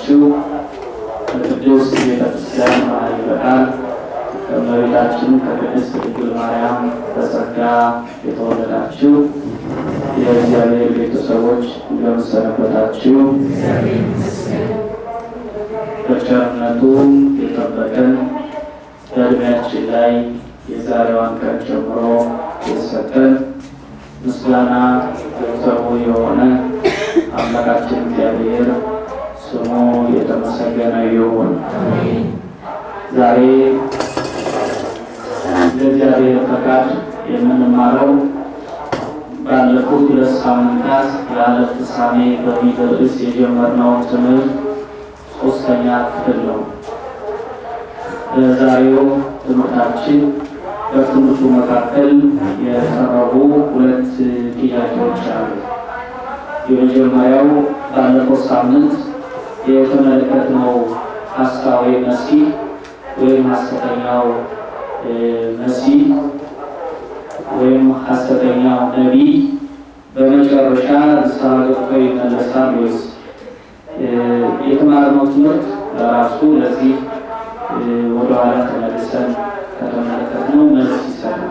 የተወደዳችሁ በቅድስት ቤተክርስቲያን መሀል በቃል ከእመቤታችን ከቅድስት ድንግል ማርያም በጸጋ የተወለዳችሁ የእግዚአብሔር ቤተሰቦች እንደምን ሰነበታችሁ? በቸርነቱ የጠበቀን በእድሜያችን ላይ የዛሬዋን ቀን ጀምሮ የሰጠን ምስጋና ገንዘቡ የሆነ አምላካችን እግዚአብሔር ስሙ የተመሰገነ ይሁን። ዛሬ እንደ እግዚአብሔር ፈቃድ የምንማረው ባለፉት ሁለት ሳምንታት የዓለም ፍጻሜ በሚል ርዕስ የጀመርነውን ትምህርት ሶስተኛ ክፍል ነው። በዛሬው ትምህርታችን በትምህርቱ መካከል የቀረቡ ሁለት ጥያቄዎች አሉ። የመጀመሪያው ባለፈው ሳምንት የተመለከትነው ሐሳዊ መሲህ ወይም ሐሰተኛው መሲህ ወይም ሐሰተኛው ነቢይ በመጨረሻ ንስሐ ገብቶ ይመለሳል ወይስ? የተማርነው ትምህርት በራሱ ለዚህ ወደኋላ ተመልሰን ከተመለከትነው መልስ ይሰጣል።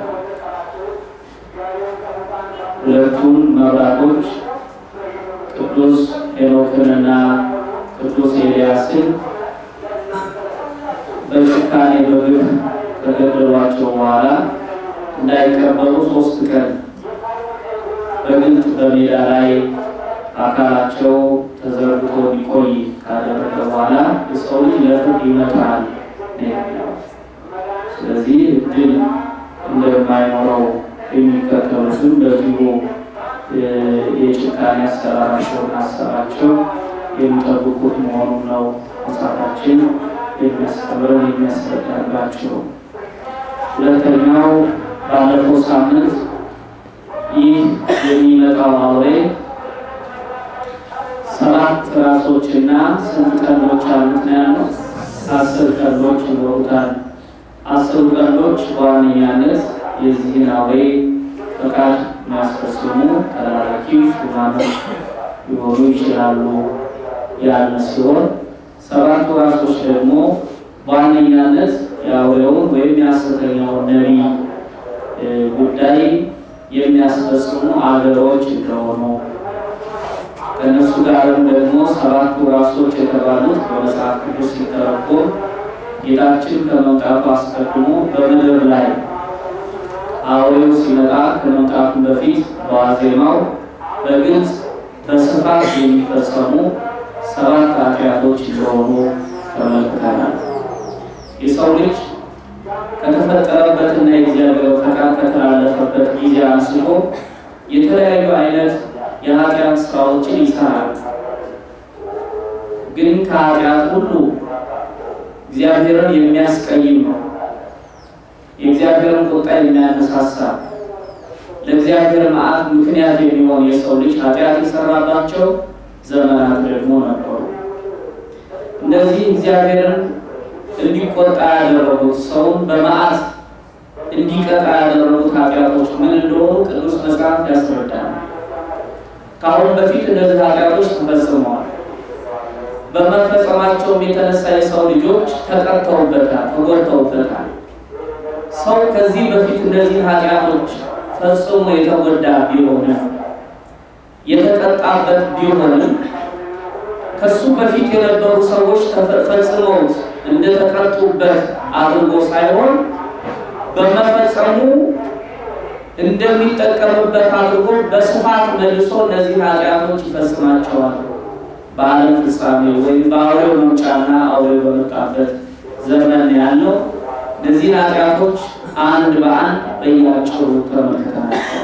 ሁለቱን መብራቶች ቅዱስ ሄኖክንና ቅዱስ ኤልያስን በጭካኔ በግፍ ከገደሏቸው በኋላ እንዳይቀበሩ ሶስት ቀን በግልጥ በሜዳ ላይ አካላቸው ተዘርግቶ ሊቆይ ካደረገ በኋላ የሰው ልጅ ለፍርድ ይመጣል። ስለዚህ እድል እንደማይኖረው የሚከተሉትም በዚሁ የጭካኔ አሰራራቸውን አሰራቸው የሚጠብቁት መሆኑን ነው መጽሐፋችን የሚያስተምረን የሚያስረዳባቸው። ሁለተኛው ባለፈው ሳምንት ይህ የሚመጣው አውሬ ሰባት ራሶችና ስንት ቀንዶች አሉት ነው ያለው? አስር ቀንዶች ይኖሩታል። አስሩ ቀንዶች በዋነኛነት የዚህን አውሬ ፈቃድ የሚያስፈጽሙ ተላላኪ ሹማምንት ሊሆኑ ይችላሉ ያለ ሲሆን ሰባቱ ራሶች ደግሞ በዋነኛነት የአውሬውን ወይም የሐሰተኛውን ነቢይ ጉዳይ የሚያስፈጽሙ አገሮች እንደሆኑ ከእነሱ ጋርም ደግሞ ሰባቱ ራሶች የተባሉት በመጽሐፍ ቅዱስ ሲተረጎም ጌታችን ከመምጣቱ አስቀድሞ በምድር ላይ አውሬው ሲመጣ ከመምጣቱ በፊት በዋዜማው በግልጽ በስፋት የሚፈጸሙ ሰባት ኃጢአቶች እንደሆኑ ተመልክተናል። የሰው ልጅ ከተፈጠረበትና የእግዚአብሔር ፈቃድ ከተላለፈበት ጊዜ አንስቶ የተለያዩ አይነት የኃጢአት ስራዎችን ይሰራል። ግን ከኃጢአት ሁሉ እግዚአብሔርን የሚያስቀይም ነው። የእግዚአብሔርን ቁጣ የሚያነሳሳ ለእግዚአብሔር መዓት ምክንያት የሚሆን የሰው ልጅ ኃጢአት የሰራባቸው ዘመናት ደግሞ ነበሩ። እነዚህ እግዚአብሔርን እንዲቆጣ ያደረጉት ሰውን በመዓት እንዲቀጣ ያደረጉት ኃጢአቶች ምን እንደሆኑ ቅዱስ መጽሐፍ ያስረዳል። ከአሁን በፊት እነዚህ ኃጢአቶች ተፈጽመዋል። በመፈጸማቸውም የተነሳ የሰው ልጆች ተቀጥተውበታል፣ ተጎድተውበታል። ሰው ከዚህ በፊት እነዚህ ኃጢአቶች ፈጽሞ የተጎዳ ቢሆንም የተቀጣበት ቢሆንም ከሱ በፊት የነበሩ ሰዎች ፈጽመውት እንደተቀጡበት አድርጎ ሳይሆን በመፈጸሙ እንደሚጠቀምበት አድርጎ በስፋት መልሶ እነዚህ ኃጢአቶች ይፈጽማቸዋል። በዓለም ፍጻሜ ወይም በአውሬው መምጫና አውሬው በመጣበት ዘመን ያለው እነዚህ ኃጢአቶች አንድ በአንድ በያጭሩ ተመልክተናቸው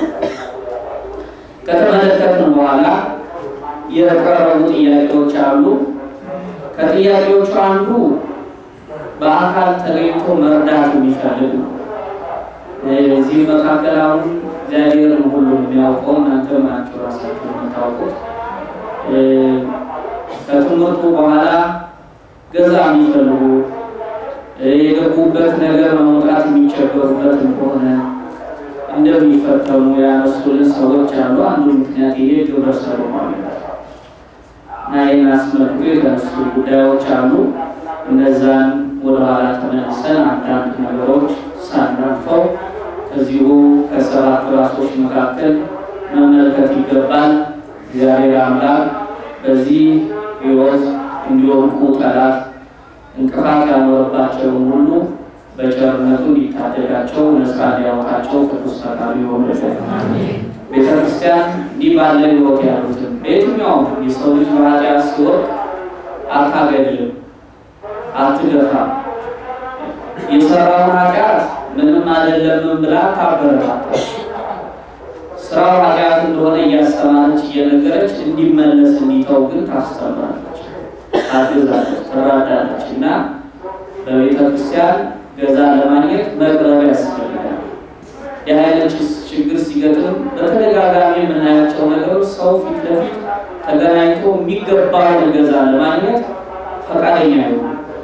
ከተመለከትን በኋላ የቀረቡ ጥያቄዎች አሉ። ከጥያቄዎቹ አንዱ በአካል ተገኝቶ መርዳት የሚፈልግ ነው። እዚህ መካከል አሁን እግዚአብሔርን ሁሉ የሚያውቀው እናንተ ናችሁ ራሳችሁ የምታውቁት። ከትምህርቱ በኋላ ገዛ የሚፈልጉ የገቡበት ነገር ለመውጣት የሚቸገሩበት እንደሆነ እንደሚፈተኑ ያነሱልን ሰዎች አሉ። አንዱ ምክንያት ይሄ ግብረ ሰዶማዊነት እና ይህን አስመልክቶ የተነሱ ጉዳዮች አሉ። እነዛን ወደኋላ ተመልሰን አንዳንድ ነገሮች ሳናልፈው ከዚሁ ከሰባት ራሶች መካከል መመልከት ይገባል። እግዚአብሔር አምላክ በዚህ ሕይወት እንዲወድቁ ጠላት እንቅፋት ያኖረባቸውን ሁሉ በቸርነቱ እንዲታደጋቸው ነፃ ሊያወጣቸው ቅዱስ ፈቃዱ ይሆንልን። ቤተ ክርስቲያን እንዲህ ባለ ሕይወት ያሉትን በየትኛውም የሰው ልጅ በኃጢአት ሲወድቅ አታገድልም፣ አትገፋም። የሰራውን ኃጢአት ምንም አይደለምን ብላ ታበረታታለች። ስራው ኃጢአት እንደሆነ እያስተማረች እየነገረች እንዲመለስ እንዲተው ግን ታስተምራለች፣ ታግዛለች፣ ትራዳለች እና በቤተ ክርስቲያን ገዛ ለማግኘት መቅረብ ያስፈልጋል። የአይነት ችግር ሲገጥም በተደጋጋሚ የምናያቸው ነገሮች ሰው ፊት ለፊት ተገናኝቶ የሚገባውን ገዛ ለማግኘት ፈቃደኛ ይሆናል።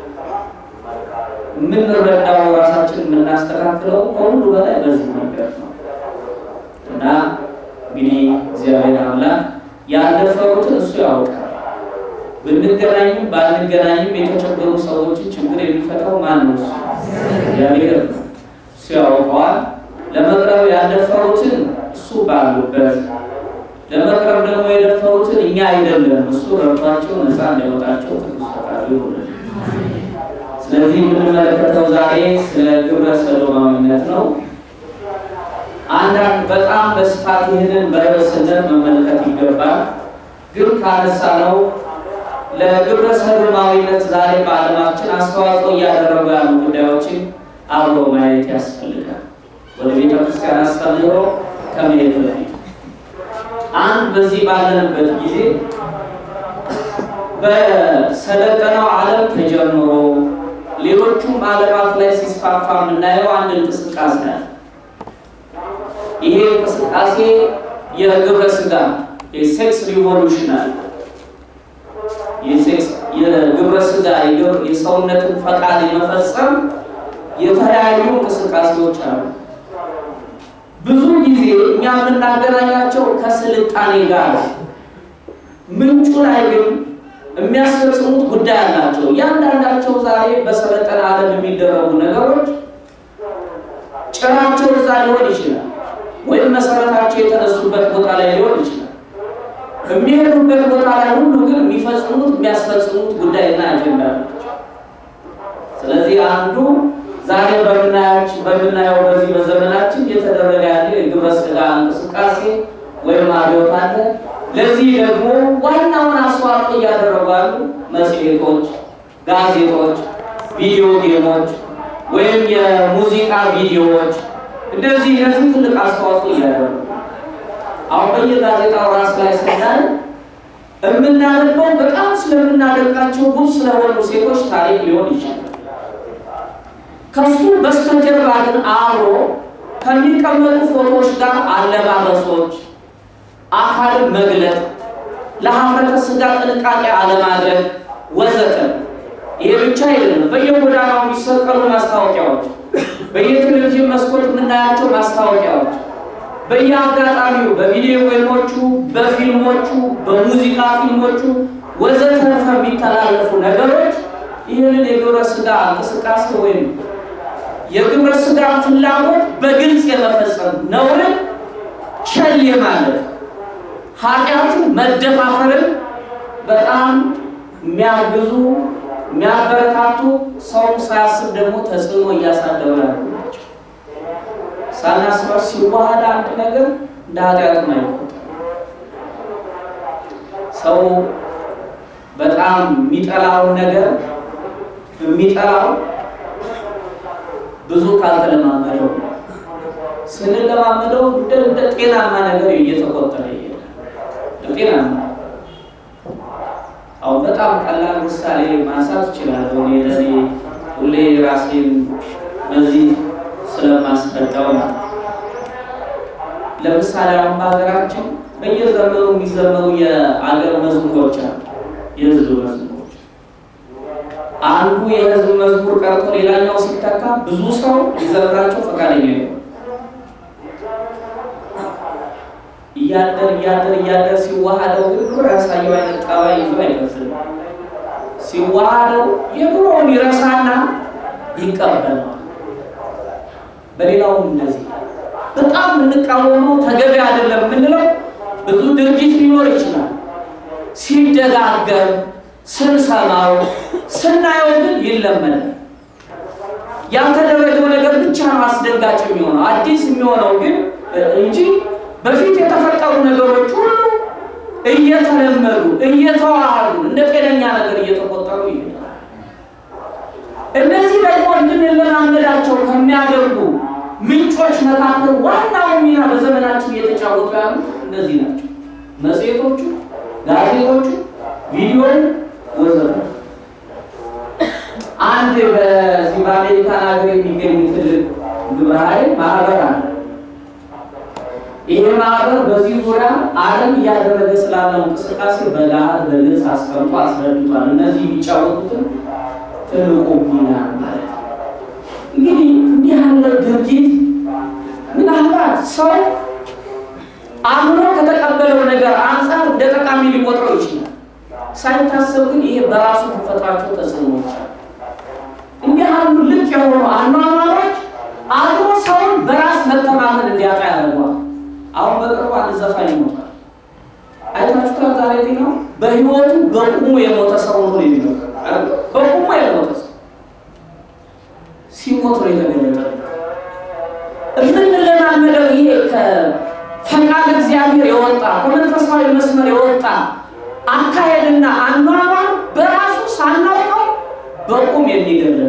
የምንረዳው ራሳችን የምናስተካክለው ከሁሉ በላይ በዚህ መንገድ ነው እና እንግዲህ እግዚአብሔር አምላክ ያለፈሩትን እሱ ያውቃል። ብንገናኝም ባንገናኝም የተቸገሩ ሰዎችን ችግር የሚፈታው ማን ነው? እሱ እግዚአብሔር ነው። እሱ ያውቀዋል። ለመቅረብ ያልደፈሩትን እሱ ባሉበት ለመቅረብ ደግሞ የደፈሩትን እኛ አይደለም እሱ ረድቷቸው ነፃ እንዲያወጣቸው ቅዱስ ፈቃዱ ይሆንልን። ስለዚህ የምንመለከተው ዛሬ ስለ ግብረ ሰዶማዊነት ነው። አንዳንድ በጣም በስፋት ይህንን በርዕስነት መመልከት ይገባል። ግን ካነሳ ነው ለግብረ ሰዶማዊነት ዛሬ በዓለማችን አስተዋጽኦ እያደረጉ ያሉ ጉዳዮችን አብሮ ማየት ያስፈልጋል። ወደ ቤተ ክርስቲያን አስተምህሮ ከመሄድ በፊት አንድ በዚህ ባለንበት ጊዜ በሰለጠነው ዓለም ተጀምሮ ሌሎቹም ዓለማት ላይ ሲስፋፋ የምናየው አንድ እንቅስቃሴ አለ። ይሄ እንቅስቃሴ የግብረ ስጋ የሴክስ ሪቮሉሽን አለ። የግብረ ስጋ የሰውነትን ፈቃድ የመፈጸም የተለያዩ እንቅስቃሴዎች አሉ። ብዙ ጊዜ እኛ የምናገናኛቸው ከስልጣኔ ጋር ምንጩ ላይ ግን የሚያስፈጽሙት ጉዳይ አላቸው። እያንዳንዳቸው ዛሬ በሰለጠነ ዓለም የሚደረጉ ነገሮች ጭራቸው እዛ ሊሆን ይችላል፣ ወይም መሰረታቸው የተነሱበት ቦታ ላይ ሊሆን ይችላል። የሚሄዱበት ቦታ ላይ ሁሉ ግን የሚፈጽሙት የሚያስፈጽሙት ጉዳይና አጀንዳ ናቸው። ስለዚህ አንዱ ዛሬ በምናየው በዚህ በዘመናችን እየተደረገ ያለ የግብረ ስጋ እንቅስቃሴ ወይም አብዮት አለ። ለዚህ ደግሞ ዋናውን አስተዋጽኦ እያደረጉ ያሉ መጽሔቶች፣ ጋዜጦች፣ ቪዲዮ ጌሞች ወይም የሙዚቃ ቪዲዮዎች እንደዚህ እነዚህ ትልቅ አስተዋጽኦ እያደረጉ አሁን በየጋዜጣው ራስ ላይ ስናይ የምናነበው በጣም ስለምናደርጋቸው ብዙ ስለሆኑ ሴቶች ታሪክ ሊሆን ይችላል። ከሱ በስተጀርባ ግን አብሮ ከሚቀመጡ ፎቶዎች ጋር አለባበሶች፣ አካልን መግለጥ፣ ለሀፍረተ ስጋ ጥንቃቄ አለማድረግ ወዘተ። ይሄ ብቻ አይደለም። በየጎዳናው የሚሰቀሉ ማስታወቂያዎች፣ በየቴሌቪዥን መስኮት የምናያቸው ማስታወቂያዎች፣ በየአጋጣሚው በቪዲዮ ጌሞቹ፣ በፊልሞቹ፣ በሙዚቃ ፊልሞቹ ወዘተረፈ የሚተላለፉ ነገሮች ይህንን የግብረ ስጋ እንቅስቃሴ ወይም የግብረ ስጋ ፍላጎት በግልጽ የመፈጸም ነውርን ቸል ማለት ኃጢአትን መደፋፈርን በጣም የሚያግዙ የሚያበረታቱ ሰውም ሳያስብ ደግሞ ተጽዕኖ እያሳደሩ ያሉ ናቸው። ሳናስበው ሲዋሃድ አንድ ነገር እንደ ኃጢአትም አይቆጠርም። ሰው በጣም የሚጠላውን ነገር የሚጠላው ብዙ ካልተለማመደው ስንለማመደው እንደ ጤናማ ነገር እየተቆጠረ ይሄዳል። ጤናማ አሁን በጣም ቀላል ምሳሌ ማንሳት እችላለሁ። እኔ ለእኔ ሁሌ ራሴን በዚህ ስለማስረዳው ነው። ለምሳሌ አሁን በሀገራችን በየዘመኑ የሚዘመሩ የአገር መዝሙሮች አሉ። የህዝብ መዝሙሮች አንዱ የህዝብ መዝሙር ቀርቶ ሌላኛው ሲተካ ብዙ ሰው ሊዘምራቸው ፈቃደኛ ይሆን። እያደር እያደር እያደር ሲዋሃደው ግን ድሮ ያሳየው አይነት ጠባይ ይዞ አይመስልም። ሲዋሃደው የድሮውን ይረሳና ይቀበለዋል። በሌላውም እንደዚህ በጣም የምንቃወመው ተገቢ አይደለም የምንለው ብዙ ድርጊት ሊኖር ይችላል። ሲደጋገም ስንሰማው ስናየው ግን ይለመዳል። ያልተደረገው ነገር ብቻ ነው አስደንጋጭ የሚሆነው አዲስ የሚሆነው ግን እንጂ በፊት የተፈጠሩ ነገሮች ሁሉ እየተለመዱ እየተዋሃዱ እንደ ጤነኛ ነገር እየተቆጠሩ ይሄዳል። እነዚህ ደግሞ እንድንለማመዳቸው ከሚያደርጉ ምንጮች መካከል ዋናው ሚና በዘመናችን እየተጫወቱ ያሉት እነዚህ ናቸው። መጽሔቶቹ፣ ጋዜጦቹ፣ ቪዲዮ ወዘተ። አንድ በዚህ በአሜሪካን ሀገር የሚገኝ ትልቅ ግብረ ኃይል ማህበር አለ። ይሄ ማህበር በዚህ ዙሪያ ዓለም እያደረገ ስላለው እንቅስቃሴ በጋር በግልጽ አስቀምጦ አስረድቷል። እነዚህ የሚጫወቱትን ትልቁ ሚና ማለት ነው። እንግዲህ እንዲህ ያለ ድርጊት ምናልባት ሰው አምኖ ከተቀበለው ነገር አንጻር እንደ ጠቃሚ ሊቆጥረው ይችላል። ሳይታሰብ ግን ይሄ በራሱ ተፈጥሯቸው ተጽዕኖዎች አሉ። እንዲህ ያሉ ልቅ የሆኑ አኗኗሮች አብሮ ሰውን በራስ መተማመን እንዲያጣ ያደርገዋል። አሁን በቅርቡ አንድ ዘፋኝ ይሞታል። አይታችሁታል? ዛሬ ነው በህይወቱ በቁሙ የሞተ ሰው ነው የሚለው በቁሙ የሞተ ሰው ሲሞት ነው የተገለጠ። የምንለማመደው ይሄ ከፈቃድ እግዚአብሔር የወጣ ከመንፈሳዊ መስመር የወጣ አካሄድና አኗኗር በራሱ ሳናውቀው በቁም የሚገለጥ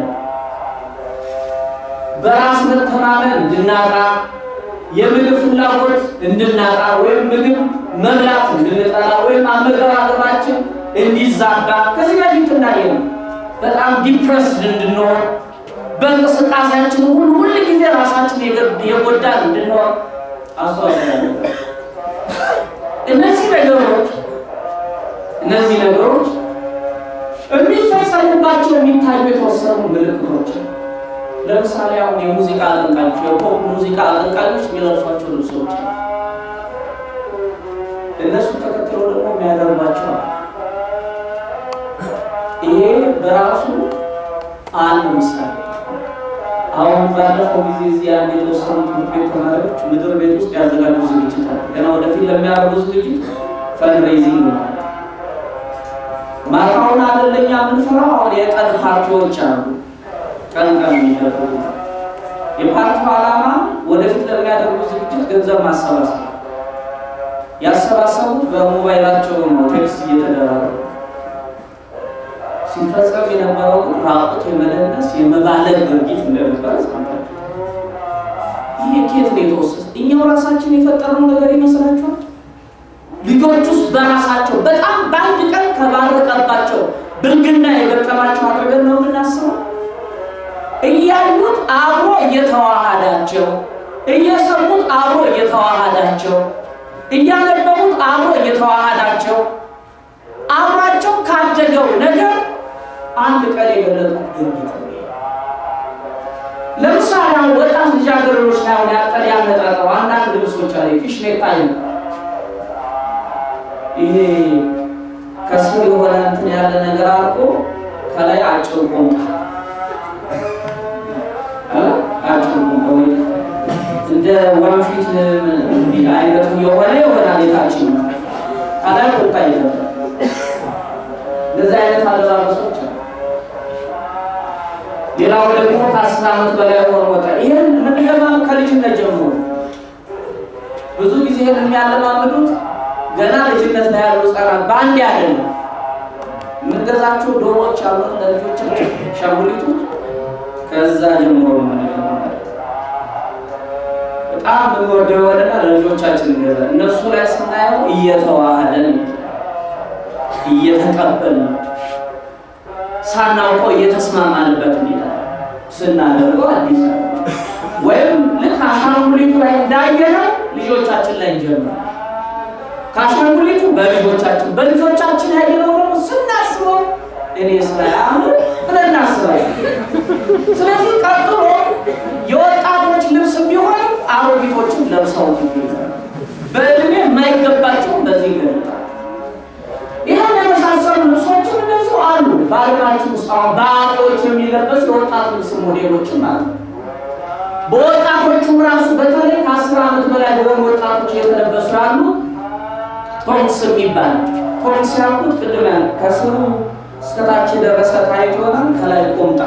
በራስ መተማመን እንድናጣ የምግብ ፍላጎት እንድናጣ ወይም ምግብ መብላት እንድንጠላ ወይም አመጋገባችን እንዲዛባ ከዚህ በፊት እንዳየ ነው። በጣም ዲፕረስድ እንድንሆን በእንቅስቃሴያችን ሁሉ ሁል ጊዜ ራሳችን የጎዳን እንድንሆን አስተዋጽኦ እነዚህ ነገሮች እነዚህ ነገሮች የሚፈጸሙባቸው የሚታዩ የተወሰኑ ምልክቶች ለምሳሌ አሁን የሙዚቃ አቀንቃኞች የፖፕ ሙዚቃ አቀንቃኞች የሚለብሷቸው ልብሶች እነሱ ተከትሎ ደግሞ የሚያደርጓቸው ይሄ በራሱ አንድ ምሳሌ። አሁን ባለፈው ጊዜ እዚህ አንድ የተወሰኑ ትምህርት ቤት ተማሪዎች ምድር ቤት ውስጥ ያዘጋጁ ዝግጅት አለ። ገና ወደፊት ለሚያደርጉ ዝግጅት ፈንድሬዚንግ ነው። ማታውን አይደለኛ የምንፈራው አሁን የቀን ፓርቲዎች አሉ ቀን ቀን የሚደረጉ የፓርቲው ዓላማ ወደፊት ለሚያደርጉ ዝግጅት ገንዘብ ማሰባሰብ። ያሰባሰቡት በሞባይላቸው ነው፣ ቴክስት እየተደራረጉ ሲፈጸም የነበረው ራቁት የመደነስ የመባለግ ድርጊት እንደነበረ ሰምታችሁ። ይህ ኬት ነው የተወሰደ? እኛው ራሳችን የፈጠርነው ነገር ይመስላችኋል? ልጆች ውስጥ በራሳቸው በጣም በአንድ ቀን ከባረቀባቸው ብልግና የገጠማቸው አድርገን ነው የምናስበው። እያዩት አብሮ እየተዋሃዳቸው፣ እየሰሙት አብሮ እየተዋሃዳቸው፣ እያነበቡት አብሮ እየተዋሃዳቸው አብሯቸው ካደገው ነገር አንድ ቀን የገለጡት ድርጊት ነው። ለምሳሌ አሁን ወጣት ልጃገረዶች ላይ አሁን ያጠር ያነጣጠሩ አንዳንድ ልብሶች አለ ፊሽኔታ ይሄ ከስር የሆነ እንትን ያለ ነገር አድርጎ ከላይ አጭር ቁምጣ አጭር ቁምጣ ወይ እንደ ወንፊት እንዲህ አይነቱ የሆነ ይሆናል። የታችን ከላይ ቁምጣ ይዘ እንደዚህ አይነት አለባበሶች አሉ። ሌላው ደግሞ ከአስር ዓመት በላይ ሆኖ ወጣ። ይህን ምንለማም ከልጅነት ጀምሮ ብዙ ጊዜ ይህን የሚያለማምዱት ገና ልጅነት ላይ ያሉ ህጻናት በአንድ አይደለም። የምንገዛቸው ዶሮዎች አሉ ለልጆቻችን ሻንጉሊቶች፣ ከዛ ጀምሮ ነው የምንለማመድ። በጣም የምንወደው የሆነና ለልጆቻችን እንገዛ እነሱ ላይ ስናየው እየተዋሃደን እየተቀበልን ሳናውቀው እየተስማማንበት እንሄዳለን። ስናደርገው አዲስ ወይም ልክ አሻንጉሊቱ ላይ እንዳየነው ልጆቻችን ላይ እንጀምራለን። ከአሻንጉሊቱ በልጆቻችን በልጆቻችን ያየነው ደግሞ ስናስበው እኔ ስላያምር ብለን እናስባለን። ስለዚህ ቀጥሎ የወጣቶች ልብስ ቢሆንም አሮጊቶችን ለብሰው ይገኛል። በእድሜ የማይገባቸውን በዚህ ይገለጣል። ይህን የመሳሰሉ ልብሶችም እንደዚሁ አሉ። በዓለማችን ውስጥ አሁን በአዋቂዎች የሚለበሱ የወጣት ልብስ ሞዴሎችም አሉ። በወጣቶቹም ራሱ በተለይ ከአስር ዓመት በላይ በሆኑ ወጣቶች እየተለበሱ ያሉ ቶንክስ የሚባል ቶንክስ ያልኩት ቅድም ያለ ከስሩ እስከታች የደረሰ ታይት ይሆናል። ከላይ ቆምጣ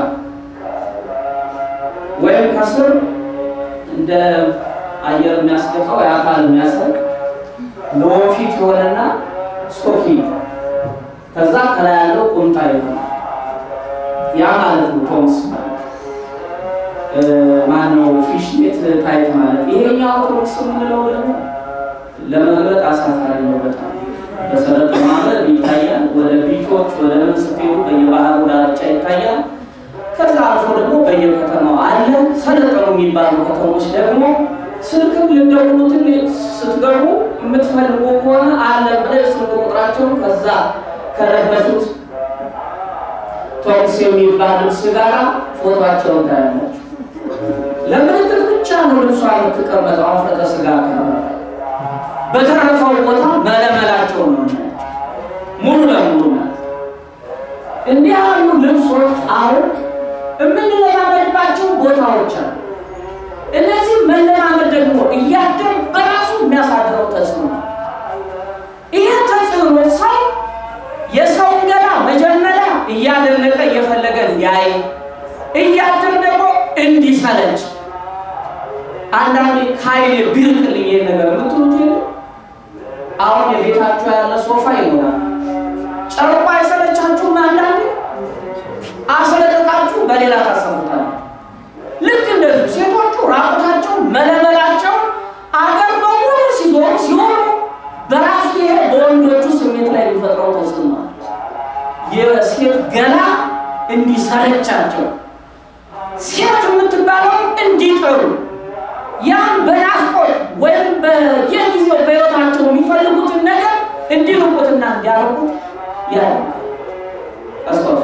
ወይም ከስር እንደ አየር የሚያስገባው የአካል የሚያሰግ ለወንፊት የሆነና ስቶኪ ከዛ ከላይ ያለው ቁምጣ ይሆናል። ያ ማለት ነው ቶንክስ ማለት ማነው ፊሽኔት ታይት ማለት። ይሄኛው ቶንክስ የምንለው ደግሞ ለመግለጥ አሳፋሪ ነው በጣም በሰለጠ ማለት ይታያል። ወደ ቢቾች ወደ ምን ስትሄዱ በየባህሩ ዳርቻ ይታያል። ከዛ አልፎ ደግሞ በየከተማው አለ። ሰለጠኑ የሚባሉ ከተሞች ደግሞ ስልክም ልደውሉትን ስትገቡ የምትፈልጉ ከሆነ አለ ብለ ስልክ ቁጥራቸውን ከዛ ከለበሱት ቶክስ የሚባል ልብስ ጋራ ፎቶቸውን ታያላችሁ። ለምልክት ብቻ ነው ልብሷ የምትቀመጠው አፍረተ ስጋ አካባቢ በተረፈው ቦታ መለመላቸው ነው ሙሉ ለሙሉ ማለት እንዲህ ያሉ ልብሶች አሁን የምንለማመድባቸው ቦታዎች አሉ። እነዚህ መለማመድ ደግሞ እያደር በራሱ የሚያሳድረው ተጽዕኖ ነው። ይሄ ተጽዕኖ ሰው የሰውን ገላ መጀመሪያ እያደነቀ እየፈለገ ሊያይ እያደር ደግሞ እንዲሰለች አንዳንዴ ከኃይሌ ቢርቅልኝ ይሄን ነገር የምትሉት የለ አሁን የቤታችሁ ያለ ሶፋ ይኖራል። ጨርቆ አይሰለቻችሁም? አንዳንዴ አስለቅቃችሁ በሌላ ታሰሙታል። ልክ እንደዚህ ሴቶቹ ራቁታቸው መለመላቸው አገር በሙሉ ሲዞሩ ሲሆኑ በራሱ ይሄ በወንዶቹ ስሜት ላይ የሚፈጥረው ተጽዕኖ የሴት ገላ እንዲሰለቻቸው ሴት የምትባለውን እንዲጠሩ ያን በናፍቆት ወይም በየጊዜው በሕይወታቸው የሚፈልጉትን ነገር እንዲርቁትና እንዲያርቁት ያደርጋል። አስታውሱ።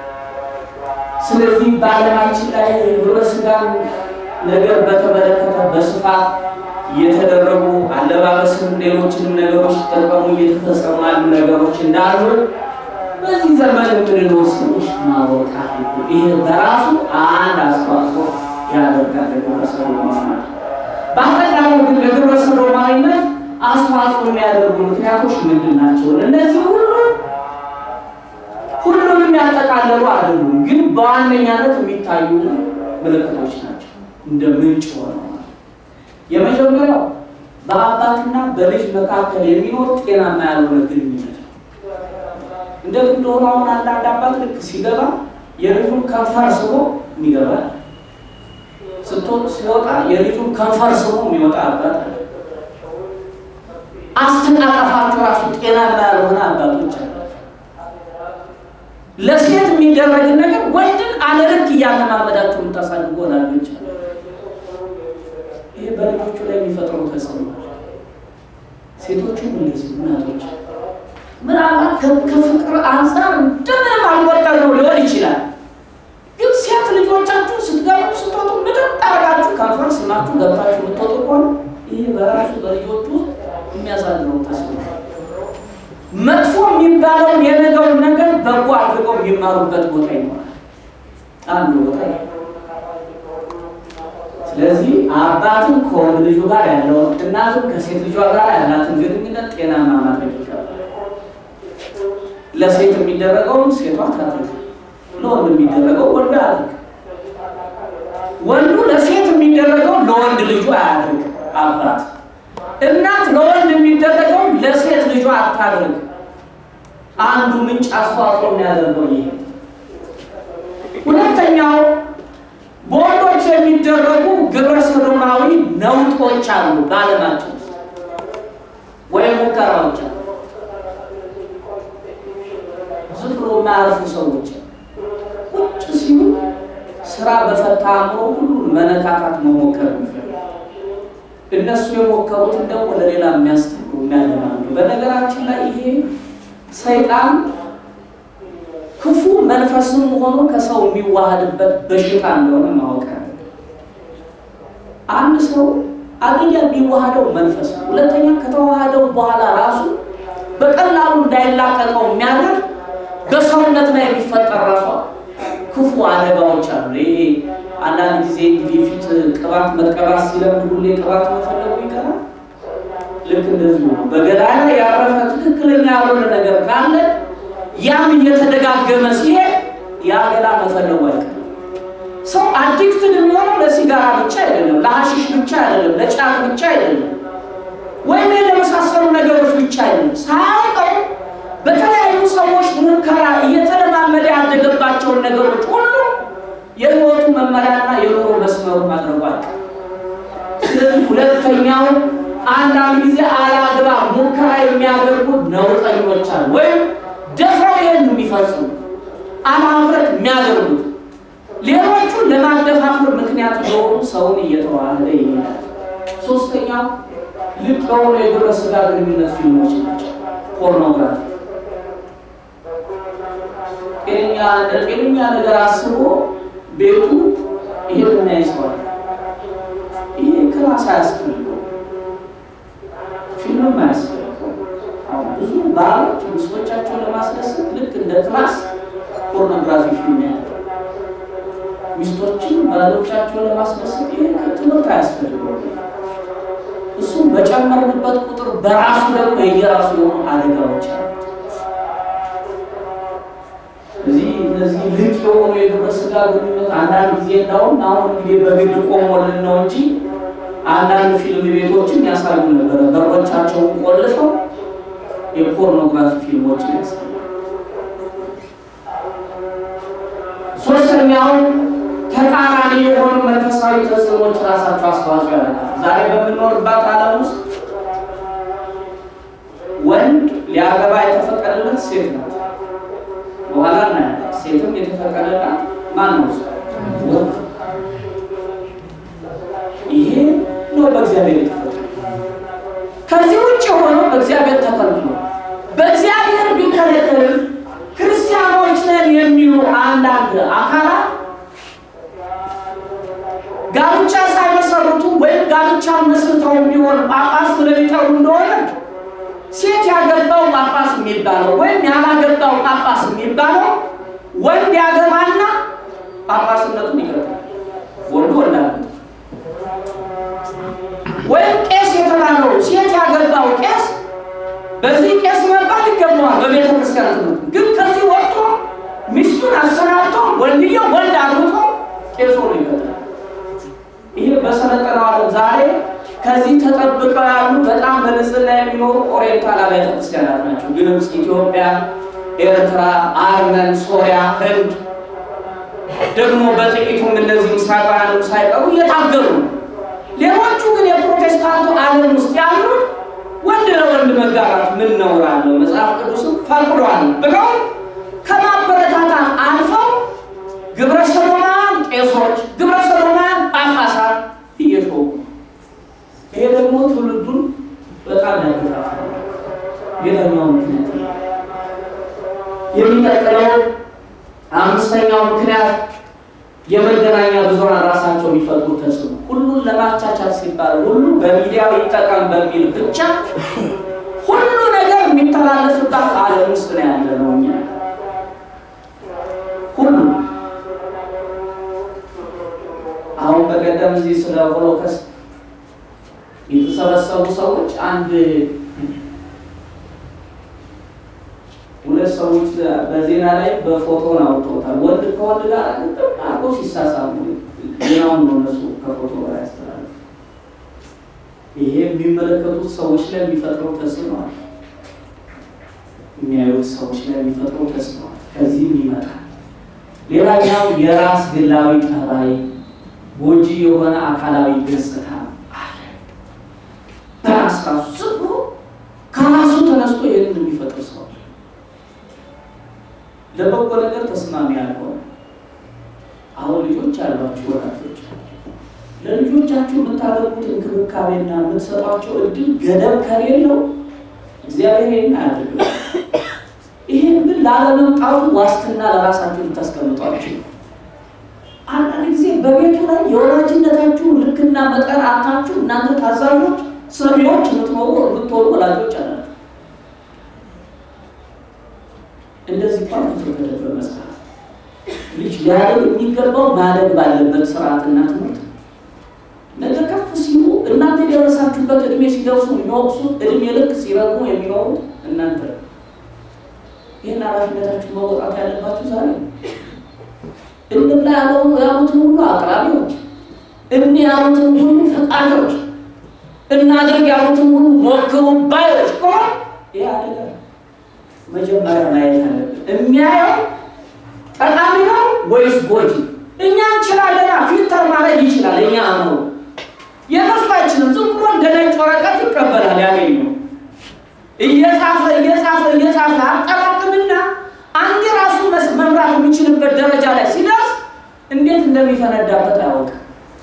ስለዚህ በዓለማችን ላይ ግብረ ሥጋን ነገር በተመለከተ በስፋት የተደረጉ አለባበስም ሌሎችንም ነገሮች ጠቀሙ እየተፈጸሙ ያሉ ነገሮች እንዳሉ በዚህ ዘመን የምንኖር ሰዎች ማወቅ አለብን። ይሄ በራሱ አንድ አስተዋጽኦ ያደርጋል ለግብረ ሰዶማዊነት። በአጠቃላይ ግን ለግብረ ሰዶማዊነት አስተዋጽኦ የሚያደርጉ ምክንያቶች ምንድን ናቸው? እነዚህ ሁሉ ሁሉንም ያጠቃለሉ አይደሉም፣ ግን በዋነኛነት የሚታዩ ምልክቶች ናቸው እንደ ምንጭ ሆነው የመጀመሪያው በአባትና በልጅ መካከል የሚኖር ጤናማ ያልሆነ ግንኙነት ነው። እንደ እንደሆነ አሁን አንዳንድ አባት ልክ ሲገባ የልጁን ከንፈር ስቦ የሚገባ ስትወጥ ሲወጣ የልጁን ከንፈር ስቦ የሚወጣ አባት አለ። አስተቃቀፋቸው ራሱ ጤናማ ያልሆነ አባቶች አለ። ለሴት የሚደረግን ነገር ወንድን አለልክ እያለማመዳቸው የምታሳድጉ ወላጆች አለ። ይሄ በልጆቹ ላይ የሚፈጥረው ተጽዕኖ ሴቶቹም እንደዚህ እናቶች ምናልባት ከፍቅር አንጻር እንደምንም አልቆጠር ነው ሊሆን ይችላል። ግን ሴት ልጆቻችሁ ስትገቡ ስትወጡ ምጥጥ አድርጋችሁ ከንፈር ስማችሁ ገብታችሁ የምትወጡ ከሆነ ይህ በራሱ በልጆቹ የሚያሳድረው ተጽዕኖ መጥፎ የሚባለውን የነገውን ነገር በጎ አድርገው የሚማሩበት ቦታ ይኖራል። አንዱ ቦታ ስለዚህ አባትም ከወንድ ልጁ ጋር ያለውን እናትም ከሴት ልጇ ጋር ያላትን ግንኙነት ጤናማ ማድረግ ይገባል። ለሴት የሚደረገውን ሴቷ ታድርግ፣ ለወንድ የሚደረገው ወንዱ አያድርግ። ወንዱ ለሴት የሚደረገው ለወንድ ልጁ አያድርግ። አባት እናት ለወንድ የሚደረገው ለሴት ልጇ አታድርግ። አንዱ ምንጭ አስተዋጽኦ የሚያደርገው ይሄ። ሁለተኛው በወንዶች የሚደረጉ ግብረ ሰዶማዊ ነውጦች አሉ በዓለማችን ውስጥ ወይም ሙከራዎች አሉ። ዝም ብሎ የማያርፉ ሰዎች ቁጭ ሲሉ ስራ በፈታ አእምሮ ሁሉን መነካካት መሞከር የሚፈልጉ እነሱ የሞከሩትን ደግሞ ለሌላ የሚያስተምሩ የሚያለማሉ። በነገራችን ላይ ይሄ ሰይጣን ክፉ መንፈስም ሆኖ ከሰው የሚዋሃድበት በሽታ እንደሆነ ማወቅ አለ። አንድ ሰው አንደኛ የሚዋሃደው መንፈስ ነው። ሁለተኛ ከተዋሃደው በኋላ ራሱ በቀላሉ እንዳይላቀቀው የሚያደርግ በሰውነት ላይ የሚፈጠር ራሷ ክፉ አደጋዎች አሉ። ይሄ አንዳንድ ጊዜ እንግዲህ ፊት ቅባት መቀባት ሲለምድ ሁሌ ቅባት መፈለጉ ይቀራል። ልክ እንደዚሁ ነው። በገላይ ላይ ያረፈ ትክክለኛ ያልሆነ ነገር ካለ ያም እየተደጋገመ ሲሄድ ያ ገላ መፈለጉ አይቀርም። ሰው አዲክትን የሚሆነው ለሲጋራ ብቻ አይደለም፣ ለሀሺሽ ብቻ አይደለም፣ ለጫት ብቻ አይደለም፣ ወይም ለመሳሰሉ ነገሮች ብቻ አይደለም። ሳያውቀው በተለያዩ ሰዎች ሙከራ እየተለማመደ ያደገባቸውን ነገሮች ሁሉ የህይወቱ መመሪያና የኑሮ መስመሩ ማድረጉ አይቀርም። ስለዚህ ሁለተኛው አንዳንድ ጊዜ አላግባ ሙከራ የሚያደርጉ ነውጠኞች አሉ፣ ወይም ደፍረው ይሄን የሚፈጽሙ አለማፍረት የሚያደርጉት ሌሎቹ ለማደፋፈር ምክንያት የሆኑ ሰውን እየተዋህደ ይሄዳል። ሶስተኛው ልቅ የሆኑ የግብረ ስጋ ግንኙነት ፊልሞች ናቸው። ፖርኖግራፊ ጤነኛ ጤነኛ ነገር አስቦ ቤቱ ይሄን እናይዘዋል። ይሄ ክላስ አያስፈልገው፣ ፊልምም አያስፈልገው። አሁን ብዙ ባሎች ሚስቶቻቸውን ለማስደሰት ልክ እንደ ክላስ ፖርኖግራፊ ፊልም ያለ ሚስቶችን ባሎቻቸውን ለማስደሰት ይሄ ትምህርት አያስፈልገው። እሱም በጨመርንበት ቁጥር በራሱ ደግሞ የየራሱ የሆኑ አደጋዎች አሉ። እዚህ እነዚህ ልቅ የሆኑ የግብረ ስጋ ግንኙነት አንዳንድ ጊዜ እንዳውም አሁን እንግዲህ በግድ ቆሞልን ነው እንጂ አንዳንድ ፊልም ቤቶችን ያሳዩ ነበረ። በሮቻቸውን ቆልፈው የፖርኖግራፊ ፊልሞችን ያሳዩ። ሶስተኛው ተቃራኒ የሆኑ መንፈሳዊ ተጽዕኖች ራሳቸው አስተዋጽኦ ያደርጋል። ዛሬ በምንኖርባት ዓለም ውስጥ ወንድ ሊያገባ የተፈቀደለት ሴት ናት። በኋላ እናያለን። ሴትም የተፈቀደላት ማን ነው? ወንድ። ይሄ ነው በእግዚአብሔር የተፈቀደ። ከዚህ ውጭ የሆነው በእግዚአብሔር ተከልክሎ በእግዚአብሔር ቢከለከልም ክርስቲያኖች ነን የሚሉ አንዳንድ አካላት ጋብቻ ሳይመሰርቱ ወይም ጋብቻ መስርተው ቢሆን ጳጳስ ብለው ይጠሩ እንደሆነ ሴት ያገባው ጳጳስ የሚባለው ወይም ያላገባው ጳጳስ የሚባለው ወንድ ያገባና ጳጳስነቱን ይቀጥላል። ወንዱ ወንዳ ወይም ቄስ የተባለው ሴት ያገባው ቄስ በዚህ ቄስ መባል ይገባዋል በቤተ ክርስቲያን ትምህርት። ግን ከዚህ ወጥቶ ሚስቱን አሰናብቶ ወንድየው ወንድ አግብቶ ቄስ ሆኖ ይቀጥላል። ይሄ በሰለጠነው ዓለም ዛሬ ከዚህ ተጠብቀው ያሉ በጣም በንጽህና የሚኖሩ ኦሪየንታል አብያተ ክርስቲያናት ናቸው። ግብፅ፣ ኢትዮጵያ፣ ኤርትራ፣ አርመን፣ ሶሪያ፣ ህንድ ደግሞ በጥቂቱም እነዚህ ምስራቃውያንም ሳይቀሩ እየታገሉ ነው። ሌሎቹ ግን የፕሮቴስታንቱ ዓለም ውስጥ ያሉት ወንድ ለወንድ መጋባት ምን ነውር አለው? መጽሐፍ ቅዱስም ፈቅዷል ብለው ከማበረታታት አልፈው ግብረ ሰዶማውያን ቄሶች፣ ግብረ ሰዶማውያን ጳጳሳት እየሾሙ ይሄ ደግሞ ትውልዱን በጣም ያገፋፋል። ሌላኛው ምክንያት የሚቀጥለው አምስተኛው ምክንያት የመገናኛ ብዙኃን ራሳቸው የሚፈጥሩ ተጽዕኖ፣ ሁሉን ለማቻቻል ሲባል ሁሉ በሚዲያው ይጠቀም በሚል ብቻ ሁሉ ነገር የሚተላለፍባት ዓለም ውስጥ ነው ያለ ነው። እኛ ሁሉ አሁን በቀደም እዚህ ስለ ሆሎኮስት የተሰበሰቡ ሰዎች አንድ ሁለት ሰዎች በዜና ላይ በፎቶን አውጥተውታል። ወንድ ከወንድ ጋር ግጥም አርጎ ሲሳሳሙ ዜናውን ነው እነሱ ከፎቶ ጋር ያስተላልፉ። ይሄ የሚመለከቱት ሰዎች ላይ የሚፈጥረው ተጽዕኖ አለ። የሚያዩት ሰዎች ላይ የሚፈጥረው ተጽዕኖ አለ። ከዚህም ይመጣል። ሌላኛው የራስ ግላዊ ጠባይ፣ ጎጂ የሆነ አካላዊ ገጽታ አለ። በራስ ራሱ ዝም ብሎ ከራሱ ተነስቶ ይህንን የሚፈጥር ሰው አለ። ለበጎ ነገር ተስማሚ ያልሆነ አሁን ልጆች ያሏችሁ ወላጆች ለልጆቻችሁ የምታደርጉት እንክብካቤና የምትሰጧቸው እድል ገደብ ከሌለው እግዚአብሔር ይህን አያደርግም። ይህን ግን ላለመምጣቱ ዋስትና ለራሳችሁ ልታስቀምጧችሁ አንዳንድ ጊዜ በቤቱ ላይ የወላጅነታችሁ ልክና መጠን አታችሁ እናንተ ታዛዦች ሰሚዎች የምትኖሩ የምትሆኑ ወላጆች አላችሁ። እንደዚህ እንኳን ተፈቀደ በመጽሐፍ ልጅ ሊያደግ የሚገባው ማደግ ባለበት ስርዓትና ትምህርት ነገ ከፍ ሲሉ እናንተ የደረሳችሁበት እድሜ ሲደርሱ የሚወቅሱት እድሜ ልክ ሲረግሙ የሚኖሩት እናንተ ይህን ኃላፊነታችሁ መወጣት ያለባችሁ ዛሬ እንብላ ያሉትን ሁሉ አቅራቢዎች፣ እኒ ያሉትን ሁሉ ፈቃጆች፣ እናድርግ ያሉትን ሁሉ ሞክሩ ባዮች ከሆን ይህ አደጋ መጀመሪያ ማየት አለብን። የሚያየው ጠቃሚ ነው ወይስ ጎጂ? እኛ እንችላለና ፊልተር ማድረግ ይችላል። እኛ ነው የነሱ አይችልም። ዝም ብሎ እንደ ነጭ ወረቀት ይቀበላል። ያገኘው እየጻፈ እየጻፈ እየጻፈ አጠራቅምና አንድ ራሱ መምራት የሚችልበት ደረጃ ላይ ሲደርስ እንዴት እንደሚፈነዳበት አያውቅም።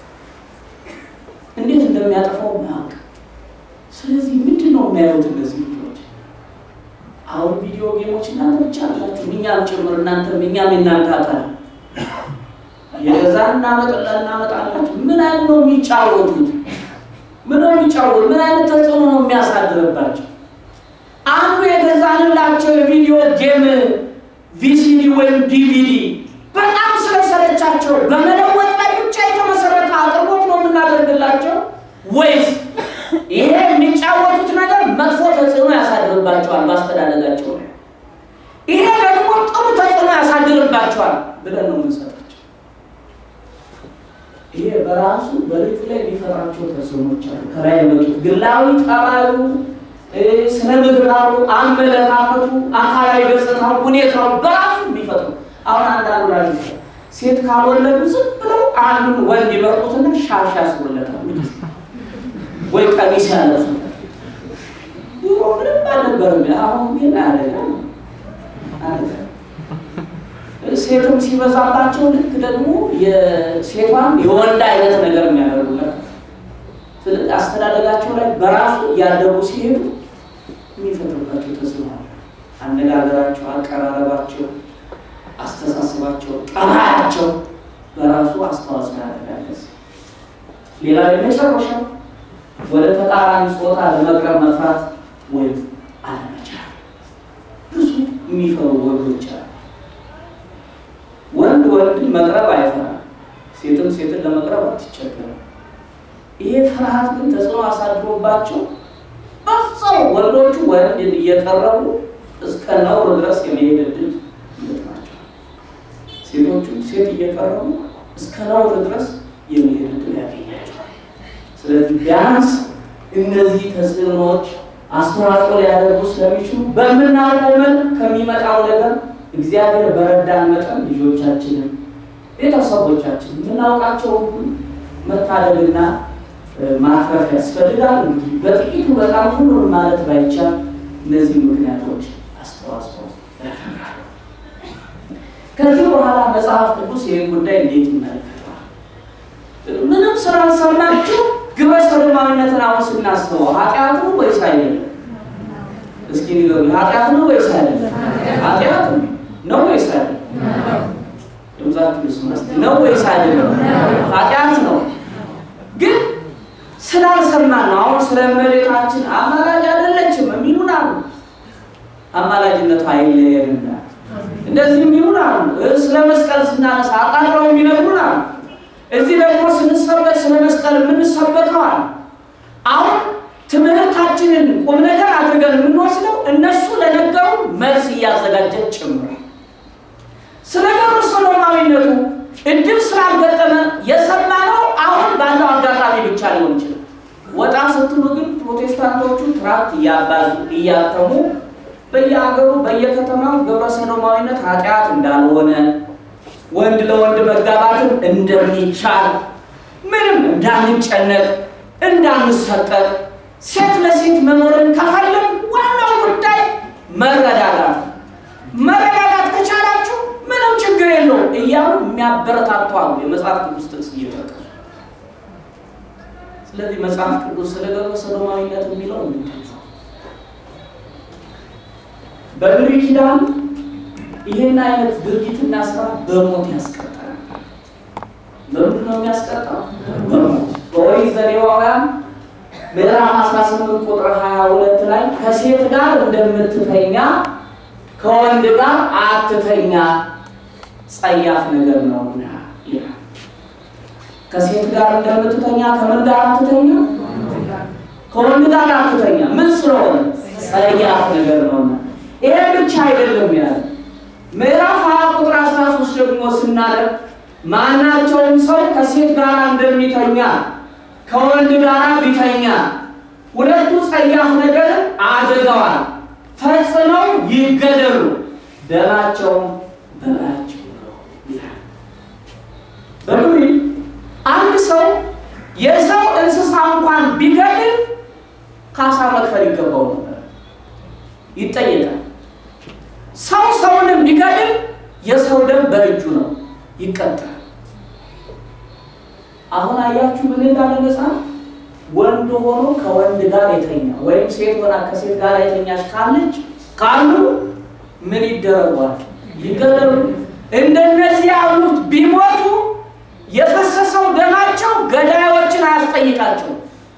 እንዴት እንደሚያጠፋው አያውቅም። ስለዚህ ምንድን ነው የሚያዩት እነዚህ ልጆች? አሁን ቪዲዮ ጌሞች እናንተ ብቻ አላችሁ፣ እኛም ጭምር እናንተም እኛም የእናንተ አካል የገዛ እናመጥላ እናመጣላችሁ። ምን አይነት ነው የሚጫወቱት? ምን ነው የሚጫወቱት? ምን አይነት ተጽዕኖ ነው የሚያሳድርባቸው? አንዱ የገዛንላቸው የቪዲዮ ጌም ቪሲዲ ወይም ዲቪዲ በጣም ስለሰለቻቸው በመለወጥ ላይ ብቻ የተመሰረተ አቅርቦት ነው የምናደርግላቸው ወይስ ይሄ የሚጫወቱት ነገር መጥፎ ተጽዕኖ ያሳድርባቸዋል በአስተዳደጋቸው ላይ፣ ይሄ ደግሞ ጥሩ ተጽዕኖ ያሳድርባቸዋል ብለን ነው የምንሰጣቸው። ይሄ በራሱ በልጁ ላይ የሚፈጥራቸው ተጽዕኖች አሉ። ከላይ የመጡት ግላዊ ጠባዩ ስነ ምግባሩ፣ አመለካከቱ፣ አካላዊ ገጽታው፣ ሁኔታው በራሱ የሚፈጥሩ አሁን አንዳንዱ ላ ሴት ካልወለዱ ዝም ብለው አንዱን ወንድ ይመርጡትና ሻሽ ያስወለታል ወይ ቀሚስ ያለሱ። ድሮ ምንም አልነበርም። አሁን ግን አደጋ አደጋ። ሴትም ሲበዛባቸው ልክ ደግሞ የሴቷን የወንድ አይነት ነገር የሚያደርጉበት ስለዚህ አስተዳደጋቸው ላይ በራሱ እያደጉ ሲሄዱ የሚፈጥሩባቸው ተጽዕኖ አለ። አነጋገራቸው፣ አቀራረባቸው፣ አስተሳሰባቸው፣ ጠባያቸው በራሱ አስተዋጽኦ ያደርጋል። ሌላው የመጨረሻው ወደ ተቃራኒ ጾታ ለመቅረብ መፍራት ወይም አለመቻል። ብዙ የሚፈሩ ወንዶች አሉ። ወንድ ወንድን መቅረብ አይፈራም፣ ሴትም ሴትን ለመቅረብ አትቸገርም። ይሄ ፍርሃት ግን ተጽዕኖ አሳድሮባቸው በዛው ወንዶቹ ወንድን እየቀረቡ እስከ ነውር ድረስ የመሄድ እድል ይገጥማቸዋል። ሴቶቹ ሴት እየቀረቡ እስከ ነውር ድረስ የመሄድ እድል ያገኛቸዋል። ስለዚህ ቢያንስ እነዚህ ተጽዕኖዎች አስተዋጽኦ ሊያደርጉ ስለሚችሉ በምናውቀው መልክ ከሚመጣው ነገር እግዚአብሔር በረዳን መጠን ልጆቻችንን፣ ቤተሰቦቻችን የምናውቃቸው መታደግና ማትረፍ ያስፈልጋል። እንግዲህ በጥቂቱ በጣም ሁሉን ማለት ባይቻል እነዚህ ምክንያቶች አስተዋጽኦ ያደርጋሉ። ከዚህ በኋላ መጽሐፍ ቅዱስ ይህን ጉዳይ እንዴት ይመለከተዋል? ምንም ስላልሰማችሁ ግብረ ሰዶማዊነትን አሁን ስናስበው ኃጢአት ነው ወይስ አይደለም? እስኪ ንገሩ። ኃጢአት ነው ወይስ አይደለም? ኃጢአት ነው ወይስ አይደለም? ድምጻችሁ ስማ ነው ወይስ አይደለም? ኃጢአት ነው ግን ስላልሰማን ነው። አሁን ስለ እመቤታችን አማላጅ አይደለችም የሚሉን አሉ። አማላጅነቱ አይለየንና እንደዚህ የሚሉን አሉ። ስለ መስቀል ስናነሳ አቃጥለው የሚነግሩን አሉ። እዚህ ደግሞ ስንሰበክ ስለ መስቀል የምንሰበከዋል። አሁን ትምህርታችንን ቁም ነገር አድርገን የምንወስደው እነሱ ለነገሩ መልስ እያዘጋጀን ጭምር ስለ ገብረ ሰዶማዊነቱ እድል ስላልገጠመ የሰማነው አሁን ባለው አጋጣሚ ብቻ ሊሆን ይችላል። ወጣ ስትሉ ግን ፕሮቴስታንቶቹ ትራክት እያባዙ እያተሙ በየሀገሩ በየከተማው ግብረ ሰዶማዊነት ኃጢአት እንዳልሆነ ወንድ ለወንድ መጋባትም እንደሚቻል ምንም እንዳንጨነቅ እንዳንሰቀቅ ሴት ለሴት መኖርን ከፈለግ ዋናው ጉዳይ መረዳዳት መረዳዳት ከቻላችሁ ምንም ችግር የለውም እያሉ የሚያበረታቱ አሉ። የመጽሐፍ ቅዱስ ጥቅስ እየጠቀሱ ስለዚህ መጽሐፍ ቅዱስ ስለ ግብረ ሰዶማዊነት የሚለው ምንድን ነው? በብሉይ ኪዳን ይህን አይነት ድርጊትና ስራ በሞት ያስቀጣል። በምንድን ነው የሚያስቀጣው? በሞት። በኦሪት ዘሌዋውያን ምዕራፍ 18 ቁጥር 22 ላይ ከሴት ጋር እንደምትተኛ ከወንድ ጋር አትተኛ ጸያፍ ነገር ነውና ይላል። ከሴት ጋር እንደምትተኛ ከምን ጋር አትተኛ? ከወንድ ጋር አትተኛ። ምን ስለሆነ? ጸያፍ ነገር ነውና። ይሄ ብቻ አይደለም ያለ ምዕራፍ 20 ቁጥር 13 ደግሞ ስናደርግ ማናቸውም ሰው ከሴት ጋር እንደሚተኛ ከወንድ ጋር ቢተኛ ሁለቱ ጸያፍ ነገር አድርገዋል፣ ፈጽመው ይገደሉ፣ ደማቸውም በላያቸው ነው ይላል። በምሪ አንድ ሰው የሰው እንስሳ እንኳን ቢገድል ካሳ መክፈል ይገባው ነበር፣ ይጠየቃል። ሰው ሰውንም ቢገድል የሰው ደም በእጁ ነው፣ ይቀጣል። አሁን አያችሁ ምን እንዳለ መጽሐፍ ወንድ ሆኖ ከወንድ ጋር የተኛ ወይም ሴት ሆና ከሴት ጋር የተኛች ካለች ካሉ ምን ይደረጓል? ይገደሉ። እንደነዚህ ያሉት ቢሞቱ የፈሰሰው ደማቸው ገዳዮችን አያስጠይቃቸው።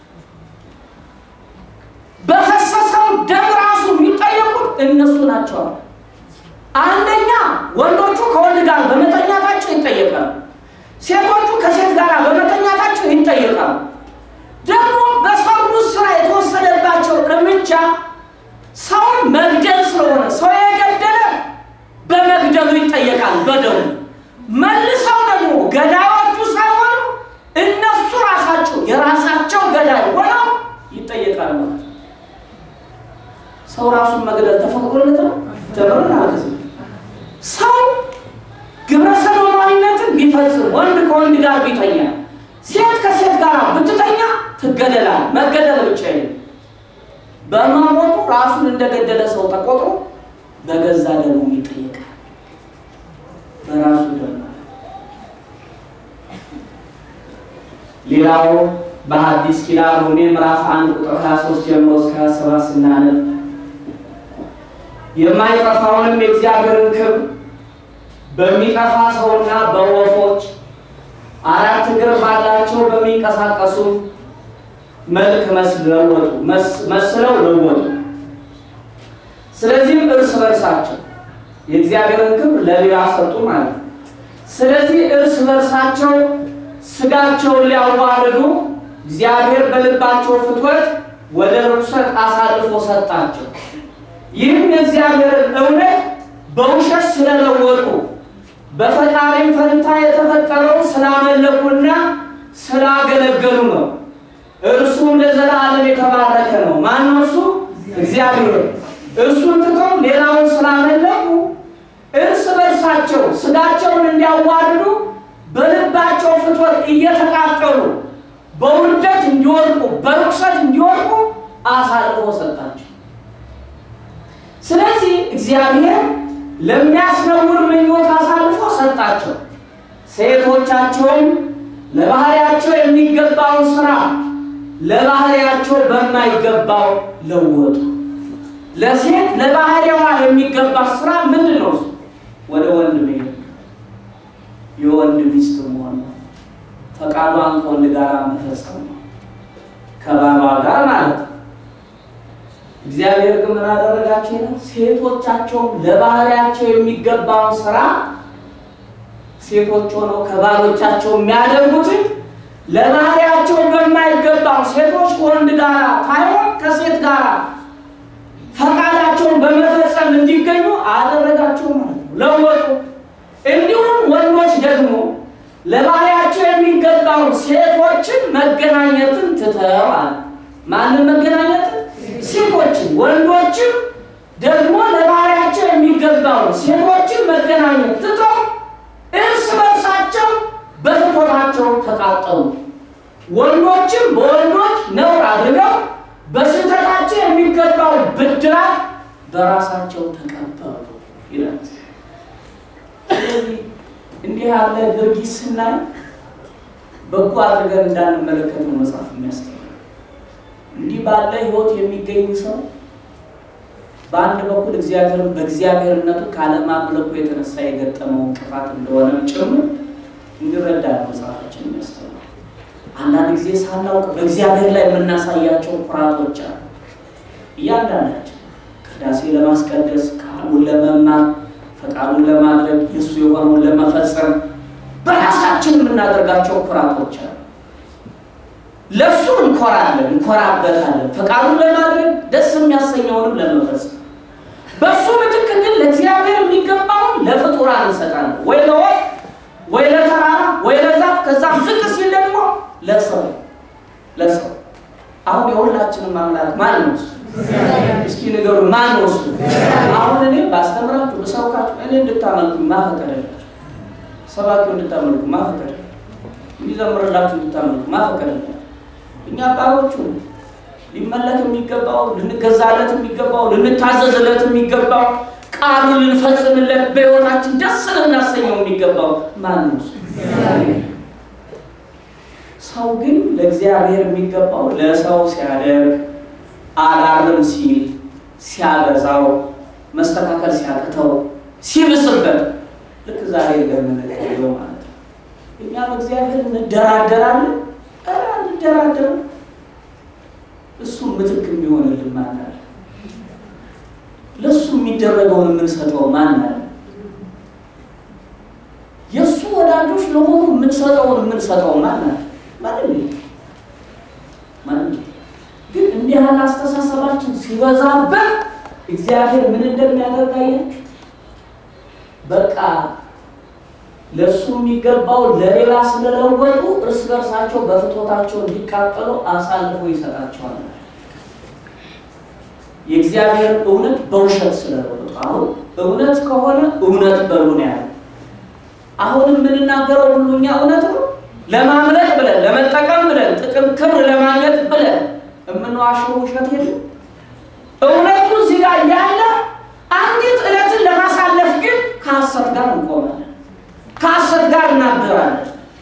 በፈሰሰው ደም ራሱ የሚጠየቁት እነሱ ናቸው። አንደኛ ወንዶቹ ከወንድ ጋር በመተኛታቸው ይጠየቃሉ። ሴቶቹ ከሴት ጋር በመተኛታቸው ይጠየቃሉ። ደግሞ በሰሩት ስራ የተወሰደባቸው እርምጃ ሰውን መግደል ስለሆነ ሰው የገደለ በመግደሉ ይጠየቃል፣ በደሙ መልሰው ደግሞ ገዳዮቹ ሳይሆኑ እነሱ ራሳቸው የራሳቸው ገዳይ ሆነው ይጠየቃል ማለት ነው። ሰው ራሱን መግደል ተፈቅዶለት ነው ተብሎ ማለት ነው። ሰው ግብረ ሰዶማዊነትን ቢፈጽም ወንድ ከወንድ ጋር ቢተኛ ሴት ከሴት ጋር ብትተኛ ትገደላል። መገደል ብቻ አይደለም፣ በመሞቱ ራሱን እንደገደለ ሰው ተቆጥሮ በገዛ ደሙ ይጠየቃል። በራሱ ደም ሌላው በሐዲስ ኪዳን ሮሜ ምዕራፍ 1 ቁጥር 23 ጀምሮ እስከ 27 ስናነብ የማይጠፋውንም የእግዚአብሔርን ክብር በሚጠፋ ሰውና በወፎች አራት እግር ባላቸው በሚንቀሳቀሱ መልክ መስለወጡ መስለው ለወጡ። ስለዚህም እርስ በርሳቸው የእግዚአብሔርን ክብር ለሌላ ሰጡ ማለት ነው። ስለዚህ እርስ በርሳቸው ስጋቸውን ሊያዋርዱ እግዚአብሔር በልባቸው ፍትወት ወደ ርኩሰት አሳልፎ ሰጣቸው። ይህም የእግዚአብሔርን እውነት በውሸት ስለለወጡ በፈጣሪ ፈንታ የተፈጠረውን ስላመለኩና ስላገለገሉ ነው። እርሱም ለዘላለም የተባረከ ነው። ማነው እሱ? እግዚአብሔር። እርሱን ትተው ሌላውን ስላመለኩ እርስ በርሳቸው ስጋቸውን እንዲያዋርዱ በልባቸው ፍትወት እየተቃጠሉ በውርደት እንዲወድቁ በርኩሰት እንዲወድቁ አሳልፎ ሰጣቸው። ስለዚህ እግዚአብሔር ለሚያስነውር ምኞት አሳልፎ ሰጣቸው። ሴቶቻቸውም ለባህሪያቸው የሚገባውን ስራ ለባህሪያቸው በማይገባው ለወጡ። ለሴት ለባህሪዋ የሚገባ ስራ ምንድን ነው? ወደ ወንድ መሄድ፣ የወንድ ሚስት መሆን ነው። ፈቃዷን ከወንድ ጋር መፈጸም ነው፣ ከባሏ ጋር ማለት ነው። እግዚአብሔር ግን ምን አደረጋቸው ይላል? ሴቶቻቸውም ለባህሪያቸው የሚገባውን ስራ ሴቶች ሆነው ከባሎቻቸው የሚያደርጉትን ለባህሪያቸው በማይገባው ሴቶች ከወንድ ጋር ሳይሆን ከሴት ጋር ፈቃዳቸውን በመፈጸም እንዲገኙ አደረጋቸው ማለት ነው፣ ለወጡ። እንዲሁም ወንዶች ደግሞ ለባህሪያቸው የሚገባውን ሴቶችን መገናኘትን ትተዋል። ማንም መገናኘትን ሴቶችን ወንዶችም ደግሞ ለባህሪያቸው የሚገባውን ሴቶችን መገናኘት ትተው እርስ በርሳቸው በፍትወታቸው ተቃጠሉ። ወንዶችም በወንዶች ነውር አድርገው በስህተታቸው የሚገባውን ብድራት በራሳቸው ተቀበሉ ይላል። ስለዚህ እንዲህ ያለ ድርጊት ስናይ በጎ አድርገን እንዳንመለከት ነው መጽሐፍ የሚያስተምረው። እንዲህ ባለ ሕይወት የሚገኝ ሰው በአንድ በኩል እግዚአብሔርን በእግዚአብሔርነቱ ካለማምለኩ የተነሳ የገጠመው እንቅፋት እንደሆነም ጭምር እንዲረዳ ነው መጽሐፋችን የሚያስተምረው። አንዳንድ ጊዜ ሳናውቅ በእግዚአብሔር ላይ የምናሳያቸው ኩራቶች አሉ። እያንዳንዳችን ቅዳሴ ለማስቀደስ ቃሉን ለመማር ፈቃዱን ለማድረግ የእሱ የሆነውን ለመፈጸም በራሳችን የምናደርጋቸው ኩራቶች አሉ። ለእሱ እንኮራለን፣ እንኮራበታለን ፈቃዱን ለማድረግ ደስ የሚያሰኘውንም ለመፈጸም። በእሱ ምትክ ግን ለእግዚአብሔር የሚገባውን ለፍጡራን እንሰጣለን፣ ወይ ለወፍ ወይ ለተራራ ወይ ለዛፍ ከዛም ዝቅ ሲል ደግሞ ለሰው ለሰው አሁን የሁላችንም አምላክ ማን ነው? እሱ እስኪ ንገሩ፣ ማን ነው እሱ? አሁን እኔ ባስተምራችሁ ብሰብካችሁ እኔ እንድታመልኩ ማፈቀደላችሁ፣ ሰባኪው እንድታመልኩ ማፈቀደላችሁ፣ እንዲዘምርላችሁ እንድታመልኩ ማፈቀደላችሁ። እኛ ባሮቹ ሊመለክ የሚገባው ልንገዛለት የሚገባው ልንታዘዝለት የሚገባው ቃሉን ልንፈጽምለት በሕይወታችን ደስ ልናሰኘው የሚገባው ማን ነው እሱ? ሰው ግን ለእግዚአብሔር የሚገባው ለሰው ሲያደርግ አላርም ሲል ሲያበዛው መስተካከል ሲያቅተው ሲብስበት ልክ ዛሬ እንደምንለው ማለት ነው። እኛ በእግዚአብሔር እንደራደራለን። ኧረ እንደራደርም። እሱ ምትክ የሚሆንልን ማን አለ? ለእሱ የሚደረገውን የምንሰጠው ማን አለ? የእሱ ወዳጆች ለሆኑ የምንሰጠውን የምንሰጠው ማን አለ? ማንም የለም። ማንም የለም። ግን እንዲህ ያለ አስተሳሰባችን ሲበዛበት እግዚአብሔር ምን እንደሚያደርግ አያችሁ? በቃ ለእሱ የሚገባው ለሌላ ስለለወጡ እርስ በርሳቸው በፍቶታቸው እንዲቃጠሉ አሳልፎ ይሰጣቸዋል። የእግዚአብሔር እውነት በውሸት ስለለወጡ አሁን እውነት ከሆነ እውነት በሉ ነው ያለ። አሁን የምንናገረው ሁሉ እኛ እውነት ነው ለማምለጥ ብለን ለመጠቀም ብለን ጥቅም ክብር ለማግኘት ብለን የምንዋሸው ውሸት የለም። እውነቱ እዚህ ጋር ያለ አንዲት ዕለትን ለማሳለፍ ግን ከሐሰት ጋር እንቆማለን፣ ከሐሰት ጋር እናበራለን፣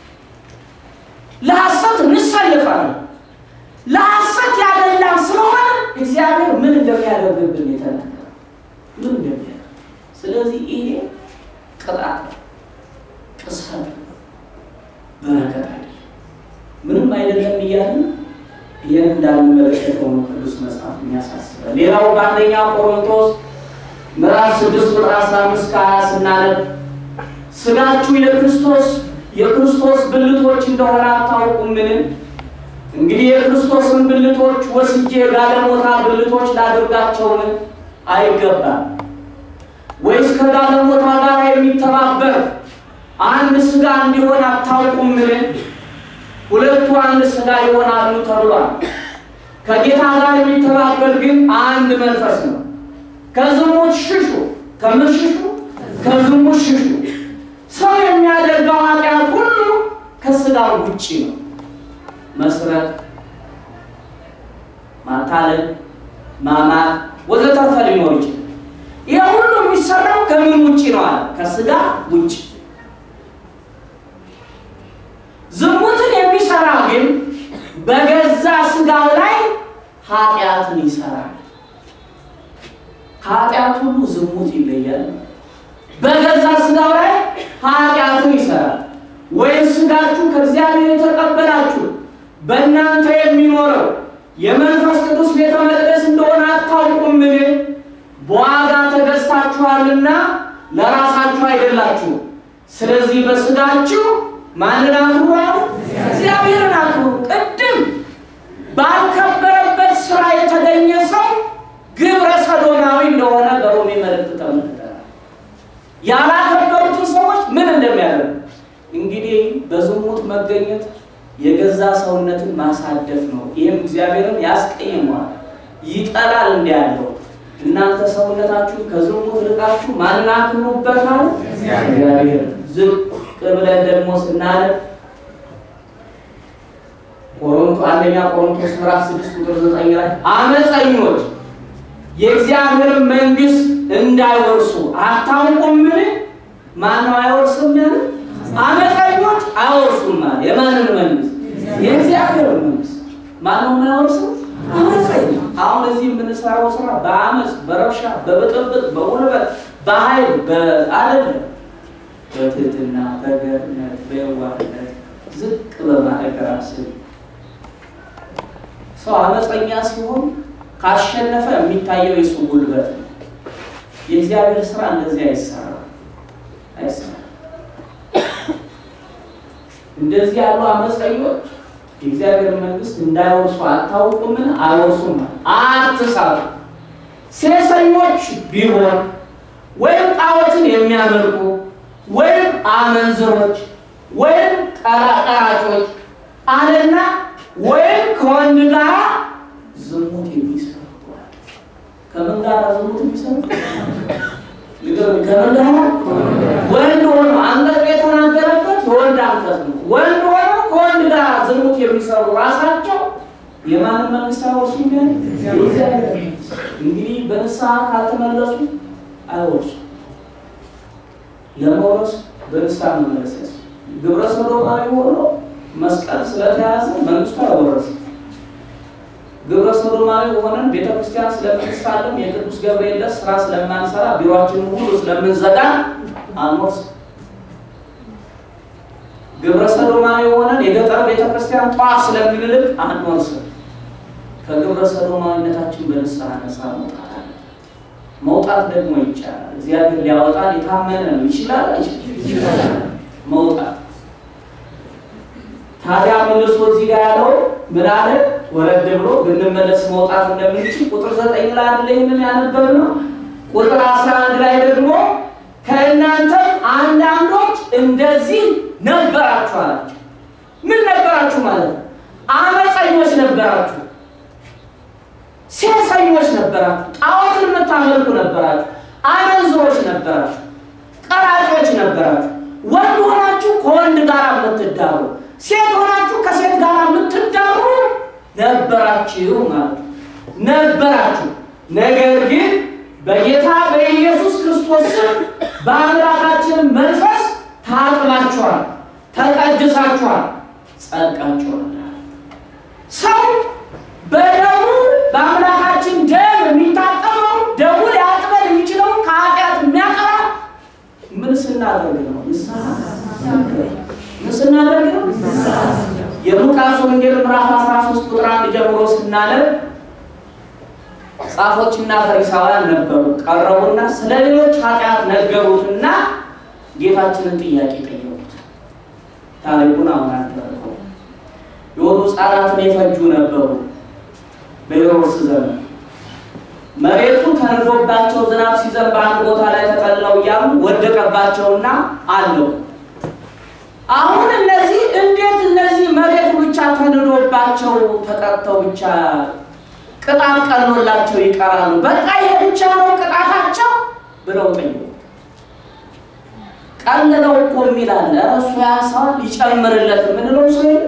ለሐሰት እንሰልፋለን። ለሐሰት ያደላም ስለሆነ እግዚአብሔር ምን እንደሚያደርግብን የተናገረ ምን እንደሚያደርግ ስለዚህ ይሄ ቅጣት ነው፣ ቅስፈት ነው፣ በረከት አይደለም፣ ምንም አይደለም እያልን ይህን እንዳንመለከተው ነው ቅዱስ መጽሐፍ የሚያሳስበን። ሌላው በአንደኛ ቆሮንቶስ ምዕራፍ ስድስት ቁጥር አስራ አምስት ከሀያ ስናነብ ስጋችሁ የክርስቶስ የክርስቶስ ብልቶች እንደሆነ አታውቁምን? እንግዲህ የክርስቶስን ብልቶች ወስጄ ጋለሞታ ብልቶች ላድርጋቸውን አይገባም። ወይስ ከጋለሞታ ጋር የሚተባበር አንድ ስጋ እንዲሆን አታውቁምን? ሁለቱ አንድ ስጋ ይሆናሉ ተብሏል። ከጌታ ጋር የሚተባበር ግን አንድ መንፈስ ነው። ከዝሙት ሽሹ። ከምን ሽሹ? ከዝሙት ሽሹ። ሰው የሚያደርገው ኃጢአት ሁሉ ከስጋ ውጪ ነው። መስረቅ፣ ማታለል፣ ማማት ወዘተርፈ ሊኖር ይችላል። ይህ ሁሉ የሚሰራው ከምን ውጪ ነው አለ? ከስጋ ውጪ። ዝሙትን የሚሰራ ግን በገዛ ስጋው ላይ ኃጢአትን ይሰራል። ከኃጢአት ሁሉ ዝሙት ይለያል። በገዛ ስጋው ላይ ኃጢአትን ይሰራል። ወይም ስጋችሁ ከእግዚአብሔር የተቀበላችሁ በእናንተ የሚኖረው የመንፈስ ቅዱስ ቤተ መቅደስ እንደሆነ አታውቁምን? በዋጋ ተገዝታችኋልና ለራሳችሁ አይደላችሁ። ስለዚህ በስጋችሁ ማንን አክብሩ አሉ? እግዚአብሔርን አክብሩ። ቅድም ባልከበረበት ስራ የተገኘ ሰው ግብረ ሰዶማዊ እንደሆነ በሮሜ መልእክት ተመልክተናል። ያላከበሩትን ሰዎች ምን እንደሚያደርጉ እንግዲህ በዝሙት መገኘት የገዛ ሰውነትን ማሳደፍ ነው። ይህም እግዚአብሔርን ያስቀይመዋል፣ ይጠላል። እንዲህ ያለው እናንተ ሰውነታችሁን ከዝሙት ርቃችሁ ማንን አክብሩበታል? እግዚአብሔር። ዝቅ ብለን ደግሞ ስናነብ ቆሮንቶ አንደኛ ቆሮንቶስ ምዕራፍ ስድስት ቁጥር ዘጠኝ ላይ አመፀኞች የእግዚአብሔር መንግሥት እንዳይወርሱ አታውቁምን? ማነው አይወርስም ያለ? አመፀኞች አይወርሱም ማለት የማንን መንግሥት? የእግዚአብሔር መንግሥት። ማነው የማይወርሰው? አመፀኛ። አሁን እዚህ የምንሰራው ስራ በአመፅ፣ በረብሻ፣ በብጥብጥ፣ በጉልበት፣ በኃይል አይደለም። በትህትና በገርነት በየዋህነት ዝቅ በማድረግ ራስን ሰው አመፀኛ ሲሆን ካሸነፈ የሚታየው የሱ ጉልበት ነው። የእግዚአብሔር ስራ እንደዚህ አይሰራም አይሰራም። እንደዚህ ያሉ አመፀኞች የእግዚአብሔር መንግስት እንዳይወርሱ አታውቁምን? አይወርሱም። አትሳቱ። ሴሰኞች ቢሆን ወይም ጣዖትን የሚያመልኩ ወይም አመንዝሮች ወይም ቀራጮች አለና ወይም ከወንድ ጋር ዝሙት የሚሰሩ ከምን ጋር ዝሙት የሚሰሩ ከምን ጋር ወንድ ሆኖ አንቀጽ የተናገረበት የወንድ አንቀጽ ነው። ወንድ ሆኖ ከወንድ ጋር ዝሙት የሚሰሩ ራሳቸው የማንን መንግስት አይወርሱ? እንግዲህ በንስሐ ካልተመለሱ አይወርሱ። ለመውረስ በንስሐ መመለስ ያስ ግብረ ሰዶማዊ ሆኖ መስቀል ስለተያዘ መንግስቱ አይወረስም። ግብረ ሰዶማዊ ሆነን ቤተ ክርስቲያን ስለምንሳለም የቅዱስ ገብርኤል ስራ ስለማንሰራ ቢሮአችንን ሁሉ ስለምንዘጋ አንወርስም። ግብረ ሰዶማዊ ሆነን የገጠር ቤተ ክርስቲያን ጧፍ ስለምንልክ አንወርስም። ከግብረ ሰዶማዊነታችን በንስሐ ነፃ መውጣት አለ። መውጣት ደግሞ ይቻላል። እግዚአብሔር ሊያወጣን የታመነ ነው። ይችላል ይችላል መውጣት ታዲያ መልሶ እዚህ ጋር ያለው ምን አለ? ወረድ ብሎ ብንመለስ መውጣት እንደምንችል ቁጥር ዘጠኝ ላይ አይደለ ይህንን ያነበብነው። ቁጥር አስራ አንድ ላይ ደግሞ ከእናንተም አንዳንዶች እንደዚህ ነበራችሁ አላቸው። ምን ነበራችሁ ማለት ነው? አመፀኞች ነበራችሁ፣ ሴሰኞች ነበራችሁ፣ ጣዖትን የምታመልኩ ነበራችሁ፣ አመንዝሮች ነበራችሁ፣ ቀራጮች ነበራችሁ፣ ወንድ ሆናችሁ ከወንድ ጋር የምትዳሩ ሴት ሆናችሁ ከሴት ጋር የምትዳሩ ነበራችሁ ማለት ነው። ነበራችሁ። ነገር ግን በጌታ በኢየሱስ ክርስቶስ ስም በአምላካችን መንፈስ ታጥባችኋል፣ ተቀድሳችኋል፣ ጸድቃችኋል። ሰው በደሙ በአምላካችን ደም የሚታጠበው ደሙ ሊያጥበን የሚችለው ከኃጢአት የሚያቀራ ምን ስናደርግ ነው? ንስሐ ምን ስናደርግ ነው? የሉቃስ ወንጌል ምዕራፍ 13 ቁጥር 1 ጀምሮ ስናነብ ጻፎችና ፈሪሳውያን ነበሩ። ቀረቡና ስለ ሌሎች ኃጢአት ነገሩትና ጌታችንን ጥያቄ ጠየቁት። ታሪኩን አሁን አደረገው። የሆኑ ሕፃናትን የፈጁ ነበሩ በሄሮድስ ዘመን። መሬቱ ተንዶባቸው ዝናብ ሲዘንብ አንድ ቦታ ላይ ተጠልለው እያሉ ወደቀባቸውና አለው። አሁን እነዚህ እንዴት እነዚህ መሬቱ ብቻ ተንዶባቸው ተቀጥተው ብቻ ቅጣት ቀሎላቸው ይቀራሉ? በቃ ይሄ ብቻ ነው ቅጣታቸው ብለው ጠየቁ። ቀልለው እኮ የሚላል እሱ ያሳዋል ይጨምርለት የምንለው ሰው የለም።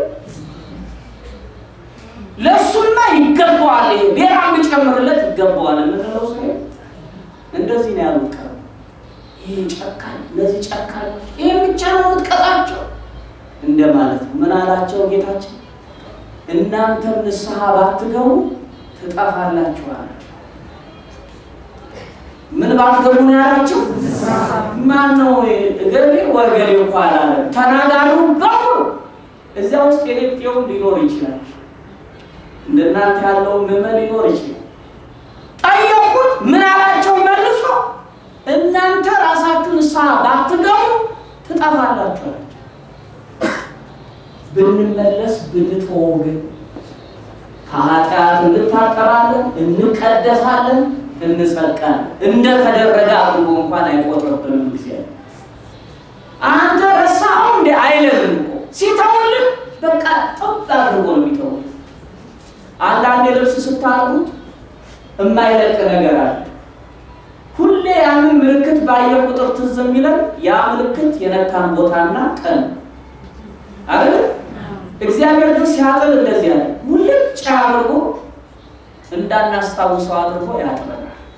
ለእሱማ ይገባዋል፣ ይሄ ሌላ ቢጨምርለት ይገባዋል የምንለው ሰው የለም። እንደዚህ ነው ያሉት። ቀር ይሄ ጨካኝ እነዚህ ጨካኞች ይሄ ብቻ ነው የምትቀጣቸው እንደማለት ነው። ምን አላቸው ጌታችን? እናንተም ንስሐ ባትገቡ ትጠፋላችሁ አላቸው። ምን ባትገቡ ነው ያላቸው? ማን ነው እገሌ ወገሌ እኮ አላለም። ተናጋሪው በሙሉ እዚያ ውስጥ የሌጤውም ሊኖር ይችላል። እንደናንተ ያለው ምዕመን ሊኖር ይችላል። ጠየቁት። ምን አላቸው መልሶ? እናንተ ራሳችሁ ንስሐ ባትገቡ ትጠፋላችሁ አላቸው። ብንመለስ ብንተወው ግን ከኃጢአት እንታጠራለን፣ እንቀደሳለን፣ እንጸድቃለን። እንደተደረገ አድርጎ እንኳን አይቆጥርብንም። ጊዜ አንተ ረሳኸው እንደ አይለንም እኮ ሲተውልን በቃ ጥብ አድርጎ ነው የሚተውልን። አንዳንድ ልብስ ስታጥቡት የማይለቅ ነገር አለ። ሁሌ ያንን ምልክት ባየ ቁጥር ትዝ የሚለን ያ ምልክት የነካን ቦታና ቀን አይደል? እግዚአብሔር ግን ሲያጥብ እንደዚህ ያለ ሙልጭ አድርጎ እንዳናስታውሰው አድርጎ ያጥበናል።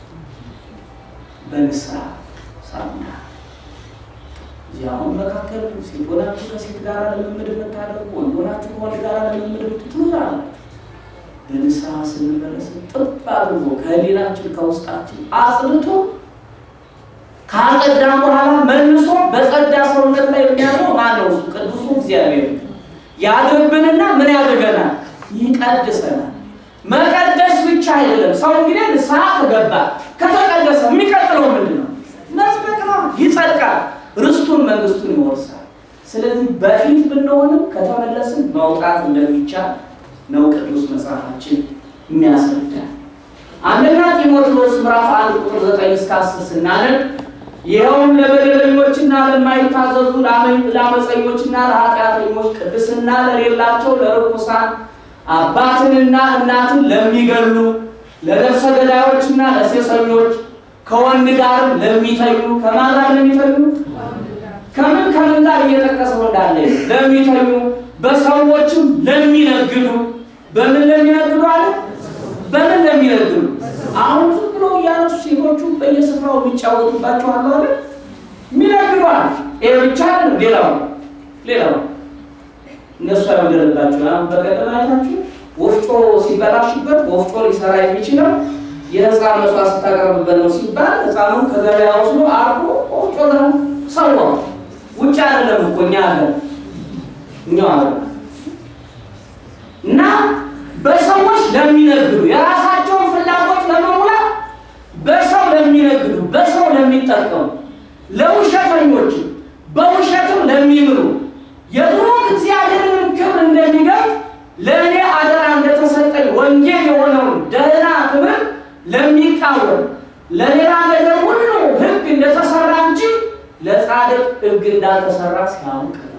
በንስሐ ሳሙና እዚህ አሁን መካከል ሴት ሆናችሁ ከሴት ጋር ልምምድ የምታደርጉ ወንድ ሆናችሁ ከወንድ ጋር ልምምድ ትኖራላችሁ። በንስሐ ስንመለስ ጥብ አድርጎ ከህሊናችን ከውስጣችን አጽድቶ ካጸዳም በኋላ መልሶ በጸዳ ሰውነት ላይ የሚያለው ማን ነው? እሱ ቅዱሱ እግዚአብሔር ያድርብንና ምን ያደርገናል? ይቀድሰናል። መቀደስ ብቻ አይደለም። ሰው እንግዲህ ንስሐ ከገባ ከተቀደሰ የሚቀጥለው ምንድን ነው? መጽደቅ ነው። ይጸድቃል፣ ርስቱን መንግስቱን ይወርሳል። ስለዚህ በፊት ብንሆንም ከተመለስን መውጣት እንደሚቻል ነው ቅዱስ መጽሐፋችን የሚያስረዳ። አንደኛ ጢሞቴዎስ ምዕራፍ አንድ ቁጥር ዘጠኝ እስከ አስር ስናነብ ይኸውም ለበደለኞችና ለማይታዘዙ ለአመፀኞችና ለኃጢአተኞች ቅድስና ለሌላቸው ለርኩሳን አባትንና እናትን ለሚገሉ ለነፍሰ ገዳዮችና ለሴሰኞች ከወንድ ጋርም ለሚተኙ ከማን ጋር ለሚተኙ ከምን ከምን ጋር እየጠቀሰው እንዳለ ለሚተኙ በሰዎችም ለሚነግዱ በምን ለሚነግዱ አለ በምን ለሚነግዱ አሁን ዝም ብሎ እያነሱ ሴቶቹ በየስፍራው የሚጫወቱባቸው አለ አይደል የሚነግዱ አለ ይሄ ብቻ አይደለም ሌላው ሌላው እነሱ ያወደረባቸው አሁን በቀደም አይታችሁ ወፍጮ ሲበላሽበት ወፍጮ ሊሰራ የሚችለው የህፃን መስዋዕት ስታቀርብበት ነው ሲባል ህፃኑን ከገበያ ወስዶ አርጎ ወፍጮ ነው ሰዋው። ውጭ አይደለም እኮ እኛ ሀገር እኛው ሀገር እና በሰዎች ለሚነግዱ የራሳቸውን ፍላጎት ለመሙላት በሰው ለሚነግዱ በሰው ለሚጠቀሙ ለውሸተኞች በውሸትም ለሚምሉ የብሩክ እግዚአብሔርንም ክብር እንደሚገልጥ ለእኔ አደራ እንደተሰጠኝ ወንጌል የሆነውን ደህና ትምህርት ለሚቃወም ለሌላ ነገር ሁሉ ሕግ እንደተሰራ እንጂ ለጻድቅ ሕግ እንዳልተሰራ ሲያውቅ ነው።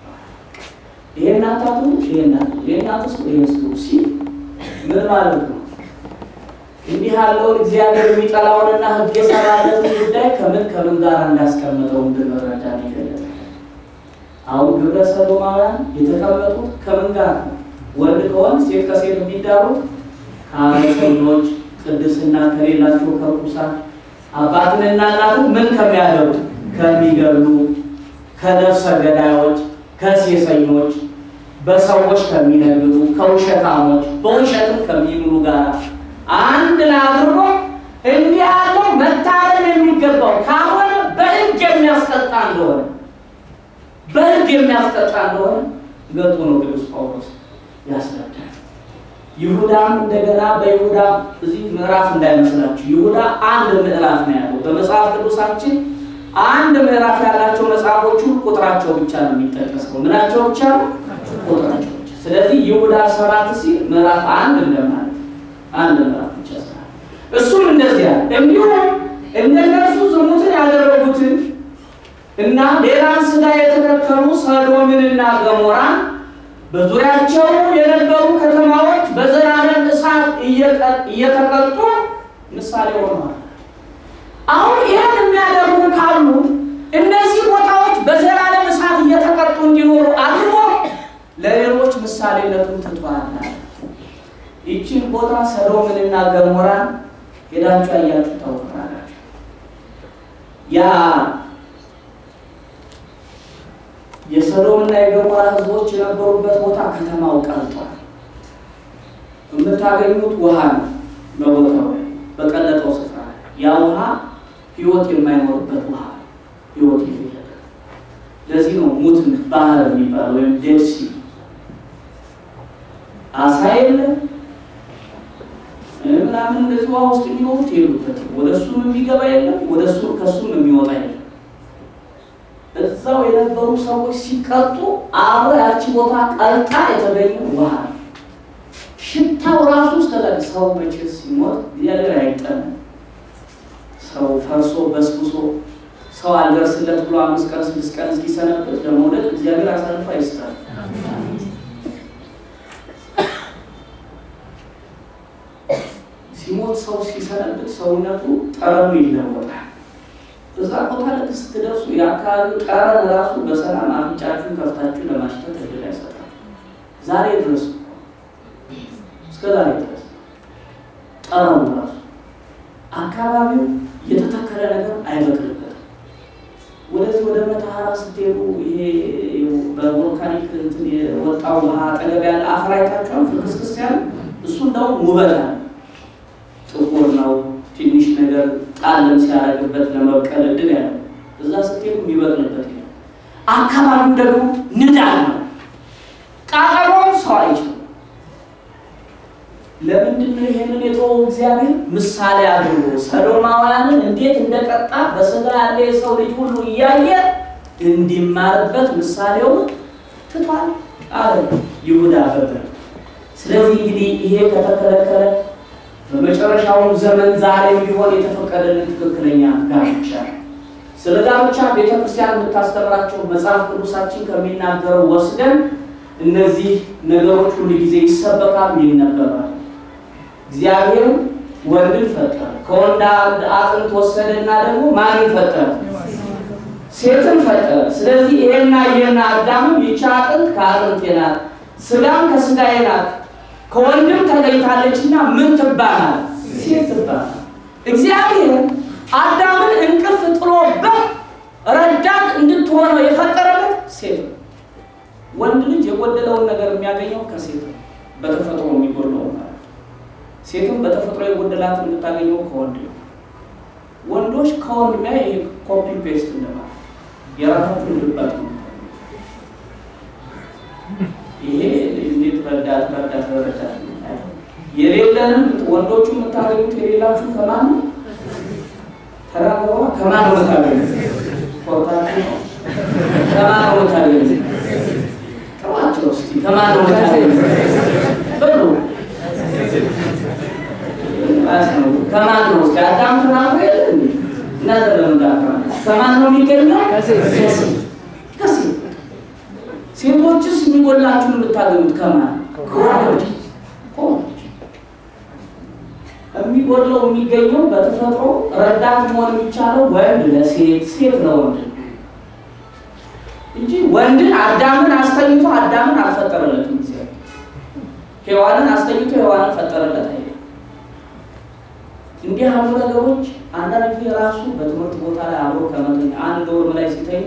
ይሄን አታቱ ይሄን አቱ ይሄን አትስሩ ይሄን ስሩ ሲል ምን ማለት ነው? እንዲህ ያለውን እግዚአብሔር የሚጠላውንና ሕግ የሰራለትን ጉዳይ ከምን ከምን ጋር እንዳስቀምጠው እንድንረዳ ነው ይገለጣል። አሁን ግብረ ሰዶማውያን የተቀመጡት ከምን ጋር ነው? ወንድ ከወንድ ሴት ከሴት የሚዳሩት ከአመፀኞች ቅድስና ከሌላቸው ከርኩሳን አባትንና እናትን ምን ከሚያደርጉ ከሚገሉ ከነፍሰ ገዳዮች ከሴሰኞች በሰዎች ከሚነግዱ ከውሸታሞች በውሸትም ከሚምሉ ጋር አንድ ላይ አድርጎ እንዲህ ያለው መታረም የሚገባው ካልሆነ በሕግ የሚያስቀጣ እንደሆነ በሕግ የሚያስቀጣ እንደሆነ ገልጦ ነው ቅዱስ ጳውሎስ ያስረዳል። ይሁዳም እንደገና በይሁዳ እዚህ ምዕራፍ እንዳይመስላችሁ ይሁዳ አንድ ምዕራፍ ነው ያለው። በመጽሐፍ ቅዱሳችን አንድ ምዕራፍ ያላቸው መጽሐፎቹ ቁጥራቸው ብቻ ነው የሚጠቀሰው። ምናቸው ብቻ ነው? ቁጥራቸው ብቻ። ስለዚህ ይሁዳ ሰባት ሲል ምዕራፍ አንድ እንደማለት አንድ ምዕራፍ ብቻ ስላለ እሱም እንደዚያ እንዲሁም እነነሱ ዝሙትን ያደረጉትን እና ሌላን ስጋ የተከተሉ ሰዶምንና ገሞራን በዙሪያቸው የነበሩ ከተማዎች በዘላለም እሳት እየተቀጡ ምሳሌ ሆነዋል። አሁን ይህን የሚያደርጉ ካሉ እነዚህ ቦታዎች በዘላለም እሳት እየተቀጡ እንዲኖሩ አድርጎ ለሌሎች ምሳሌነቱን ትቷል። ይችን ቦታ ሰዶምንና ገሞራን ሄዳችሁ አያችሁ ታውቃላችሁ። ያ የሰዶምና የገሞራ ሕዝቦች የነበሩበት ቦታ ከተማው ቀልጧል። የምታገኙት ውሃ ነው። በቦታው ላይ በቀለጠው ስፍራ ላይ ያ ውሃ ሕይወት የማይኖርበት ውሃ ሕይወት የሌለበት ለዚህ ነው ሙት ባህር የሚባል ወይም ዴድሲ አሳ የለ ምናምን እንደዚህ ውሃ ውስጥ የሚኖሩት የሉበት። ወደ እሱም የሚገባ የለም፣ ወደ እሱ ከእሱም የሚወጣ የለም። እዛው የነበሩ ሰዎች ሲቀጡ አብሮ ያቺ ቦታ ቀልጣ የተገኘ ውሃ ነው። ሽታው ራሱ እስከዛ ሰው መቼ ሲሞት እግዚአብሔር አይጠንም። ሰው ፈርሶ በስብሶ ሰው አልደርስለት ብሎ አምስት ቀን ስድስት ቀን እስኪሰነበት ለመውደድ እግዚአብሔር አሳልፎ አይስጣል። ሲሞት ሰው ሲሰነብት ሰውነቱ ጠረኑ ይለወጣል። እዛ ቦታ ልክ ስትደርሱ የአካባቢው ጠረን ራሱ በሰላም አፍንጫችሁን ከፍታችሁ ለማሽተት እድል አይሰጣል። ዛሬ ድረስ እስከ ዛሬ ድረስ ጠረኑ ራሱ አካባቢው የተተከለ ነገር አይበቅልበትም። ወደዚህ ወደ መተሐራ ስትሄዱ ይሄ በቮልካኒክ እንትን የወጣው ውሃ አጠገብ ያለ አፈር አይታችኋል? ፍርክስክስ ያለ እሱ እንደውም ውበት አለ። ጥቁር ነው። ትንሽ ነገር ጣልም ሲያደርግበት ለመብቀል እድል ያለ እዛ ስትሄዱ የሚበቅልበት ይላል። አካባቢው ደግሞ ንዳድ ነው። ቃጠሎም ሰው አይችልም። ለምንድን ነው ይሄንን የተወው? እግዚአብሔር ምሳሌ አድርጎ ሰዶማውያንን እንዴት እንደቀጣ በስጋ ያለ የሰው ልጅ ሁሉ እያየ እንዲማርበት ምሳሌውን ትቷል አለ ይሁዳ በብር። ስለዚህ እንግዲህ ይሄ ከተከለከለ በመጨረሻውም ዘመን ዛሬም ቢሆን የተፈቀደልን ትክክለኛ ጋብቻ ነው። ስለ ጋብቻ ቤተ ክርስቲያን የምታስተምራቸው መጽሐፍ ቅዱሳችን ከሚናገረው ወስደን እነዚህ ነገሮች ሁሉ ጊዜ ይሰበካሉ፣ ይነበባል። እግዚአብሔር ወንድን ፈጠረ፣ ከወንድ አንድ አጥንት ወሰደና ደግሞ ማንን ፈጠረ? ሴትን ፈጠረ። ስለዚህ ይሄና ይሄና አዳምም ይቺ አጥንት ከአጥንቴ ናት፣ ስጋም ከስጋዬ ናት፣ ከወንድም ተለይታለችና ምን ትባላል? ሴት ትባላል። እግዚአብሔር አዳምን እንቅልፍ ጥሎበት ረዳት እንድትሆነው የፈጠረበት ሴት ነው። ወንድ ልጅ የጎደለውን ነገር የሚያገኘው ከሴት ነው፣ በተፈጥሮ የሚጎድለው ማለት ነው። ሴትም በተፈጥሮ የጎደላትን የምታገኘው ከወንድ ነው። ወንዶች ከወንድ ሚያ ይሄ ኮፒ ፔስት እንደማለት የራሳችሁን ልባት ነው። ይሄ እንዴት ረዳት ረዳት ረዳት የሌለንም ወንዶቹ የምታገኙት የሌላችሁ ከማን ነው? ተራግረዋ ከማን ነው የምታገኙት? ኮርታችሁ ነው። ከማን ነው የምታገኙት? ጥሯቸው እስኪ ከማን ነው የምታገኙት? በሉ ከማን ነው እስኪ አዳም ተናግሮ የለ እንዴ? እናንተ ለምን ታፍራላችሁ? ከማን ነው የሚገኘው? ከሴት ከሴት ሴቶችስ የሚጎላችሁን የምታገኙት ከማን? ከወንዶች ከወንዶች የሚጎድለው የሚገኘው በተፈጥሮ ረዳት መሆን የሚቻለው ወንድ ለሴት ሴት ለወንድ እንጂ ወንድን አዳምን አስተኝቶ አዳምን አልፈጠረለትም። እግዚአብሔር ሔዋንን አስተኝቶ ሔዋንን ፈጠረለት አይደለም። እንዲህ ያሉ ነገሮች አንዳንድ ጊዜ ራሱ በትምህርት ቦታ ላይ አብሮ ከመተኛ አንድ ዶርም ላይ ሲተኙ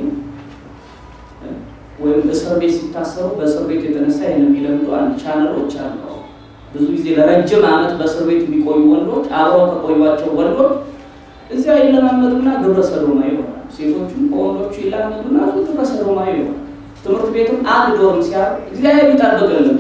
ወይም እስር ቤት ሲታሰሩ በእስር ቤት የተነሳ ይህን የሚለምዱ አንድ ቻነሎች አሉ። ብዙ ጊዜ ለረጅም ዓመት በእስር ቤት የሚቆዩ ወንዶች አብረው ከቆዩቸው ወንዶች እዚያ ይለማመዱና ግብረ ሰዶማዊ ይሆናል። ሴቶቹም ከወንዶቹ ይላመዱና ግብረ ሰዶማዊ ይሆናል። ትምህርት ቤትም አንድ ዶርም ሲያር እግዚአብሔር ይጠብቅልን።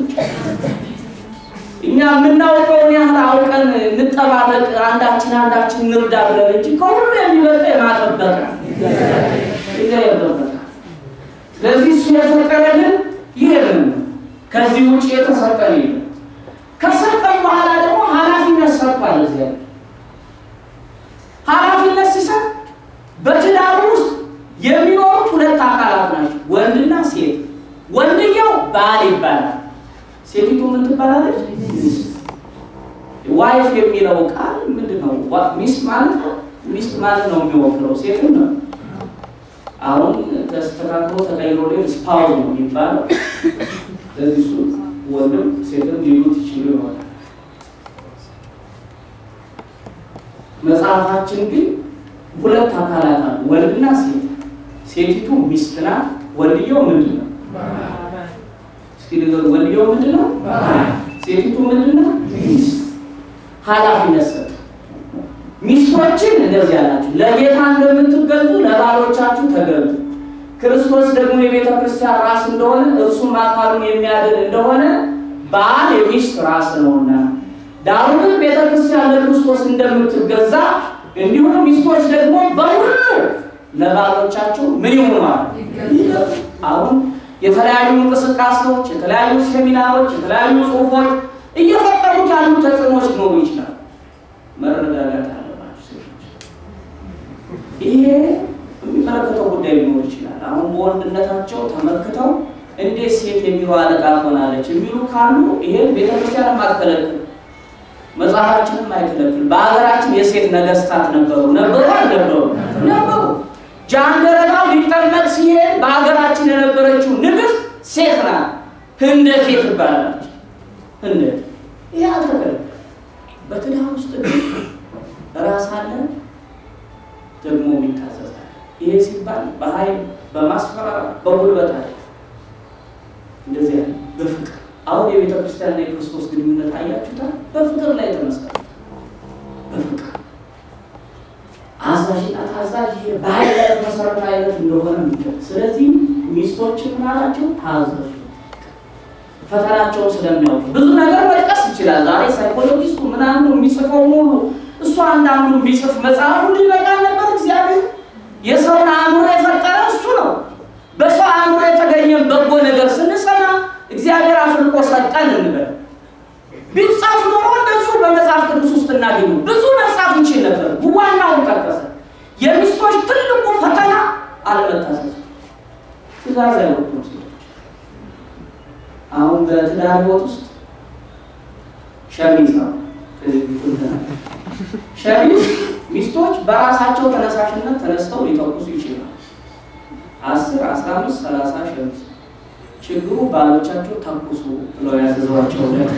እኛ የምናውቀውን ያህል አውቀን እንጠባበቅ፣ አንዳችን አንዳችን እንርዳ ብለን እንጂ ከሁሉ የሚበልጠው የማጠበቅ እግዚአብሔር ይጠበቃል። ስለዚህ እሱ የፈቀደልን ይሄንን ከዚህ ውጭ የተሰጠን የለም። ከሰጠን በኋላ ደግሞ ኃላፊነት ሰጥቷል። እዚያ ኃላፊነት ሲሰጥ በትዳሩ ውስጥ የሚኖሩት ሁለት አካላት ናቸው፣ ወንድና ሴት። ወንድየው ባል ይባላል። ሴቲቱ ምን ትባላለች? ዋይፍ የሚለው ቃል ምንድን ነው? ሚስት ማለት ነው። ሚስት ማለት ነው የሚወክለው ሴትን ነው። አሁን ተስተካክሎ ተቀይሮ ላይ ስፓውዝ ነው የሚባለው። ስለዚህ እሱ ወንድም ሴትም ሊሉት ይችሉ ይሆናል። መጽሐፋችን ግን ሁለት አካላት አሉ፣ ወንድና ሴት። ሴቲቱ ሚስት ናት። ወንድየው ምንድን ነው? እስኪ ንገሩ። ወንድየው ምንድን ነው? ሴቲቱ ምንድን ነው? ሚስት። ኃላፊነት ሰጥ ሚስቶችን እንደዚህ ያላችሁ ለጌታ እንደምትገዙ ለባሎቻችሁ ተገዙ። ክርስቶስ ደግሞ የቤተ ክርስቲያን ራስ እንደሆነ እርሱም አካሉን የሚያድን እንደሆነ ባል የሚስት ራስ ነውና፣ ዳሩ ግን ቤተ ክርስቲያን ለክርስቶስ እንደምትገዛ እንዲሁም ሚስቶች ደግሞ በሁሉ ለባሎቻቸው ምን ይሆናል? አሁን የተለያዩ እንቅስቃሴዎች፣ የተለያዩ ሴሚናሮች፣ የተለያዩ ጽሑፎች እየፈጠሩት ያሉ ተጽዕኖች ሊኖሩ ይችላል። መረጋጋት አለባቸው ሴቶች። ይሄ የሚመለከተው ጉዳይ ሊኖር ይችላል። አሁን በወንድነታቸው ተመልክተው እንዴት ሴት የሚሉ አለቃ ትሆናለች የሚሉ ካሉ ይሄን ቤተክርስቲያን አትከለክል፣ መጽሐፋችንም አይከለክል። በሀገራችን የሴት ነገስታት ነበሩ ነበሩ አልነበሩ ነበሩ። ጃንደረባው ሊጠመቅ ሲሄድ በሀገራችን የነበረችው ንግስት ሴት ናት። ህንደኬ ትባላለች። ህንደኬ ይሄ አልተከለከለም። በትዳር ውስጥ ግን ራስ አለ ደግሞ ይታዘዛል። ይሄ ሲባል በኃይል በማስፈራራት በጉልበት አለ እንደዚህ ያለ በፍቅር አሁን የቤተ ክርስቲያንና የክርስቶስ ግንኙነት አያችሁታል። በፍቅር ላይ ተመሰረተ። በፍቅር አዛዥ በኃይል ላይ መሰረተ አይነት እንደሆነ ሚገ- ስለዚህ ሚስቶችን ምናላቸው ታዘዙ ፈተናቸውን ስለሚያውቁ ብዙ ነገር መጥቀስ ይችላል። ዛሬ ሳይኮሎጂስቱ ምናምኑ የሚጽፈው ሁሉ እሱ አንዳንዱ ቢጽፍ መጽሐፉ ሊበቃ ነበር። እግዚአብሔር የሰውን አእምሮ የፈጠረ እሱ ነው። በሰው አእምሮ የተገኘ በጎ ነገር ስንሰማ እግዚአብሔር አፍልቆ ሰጠን እንበል። ቢጻፍ ኖሮ እንደሱ በመጽሐፍ ቅዱስ ውስጥ እናገኙ ብዙ መጽሐፍ ይችል ነበር። ዋናውን ጠቀሰ። የሚስቶች ትልቁ ፈተና አለመታዘዝ፣ ትእዛዝ አይወጡም ሴቶች አሁን በትዳር ህይወት ውስጥ ሸሚዝ ነው። ከዚህ በፊት ተናግሬ ሸሚዝ ሚስቶች በራሳቸው ተነሳሽነት ተነስተው ሊተኩሱ ይችላል። አስር አስራ አምስት ሰላሳ ሸሚዝ ችግሩ ባሎቻቸው ተኩሱ ብለው ያዘዟቸው ለት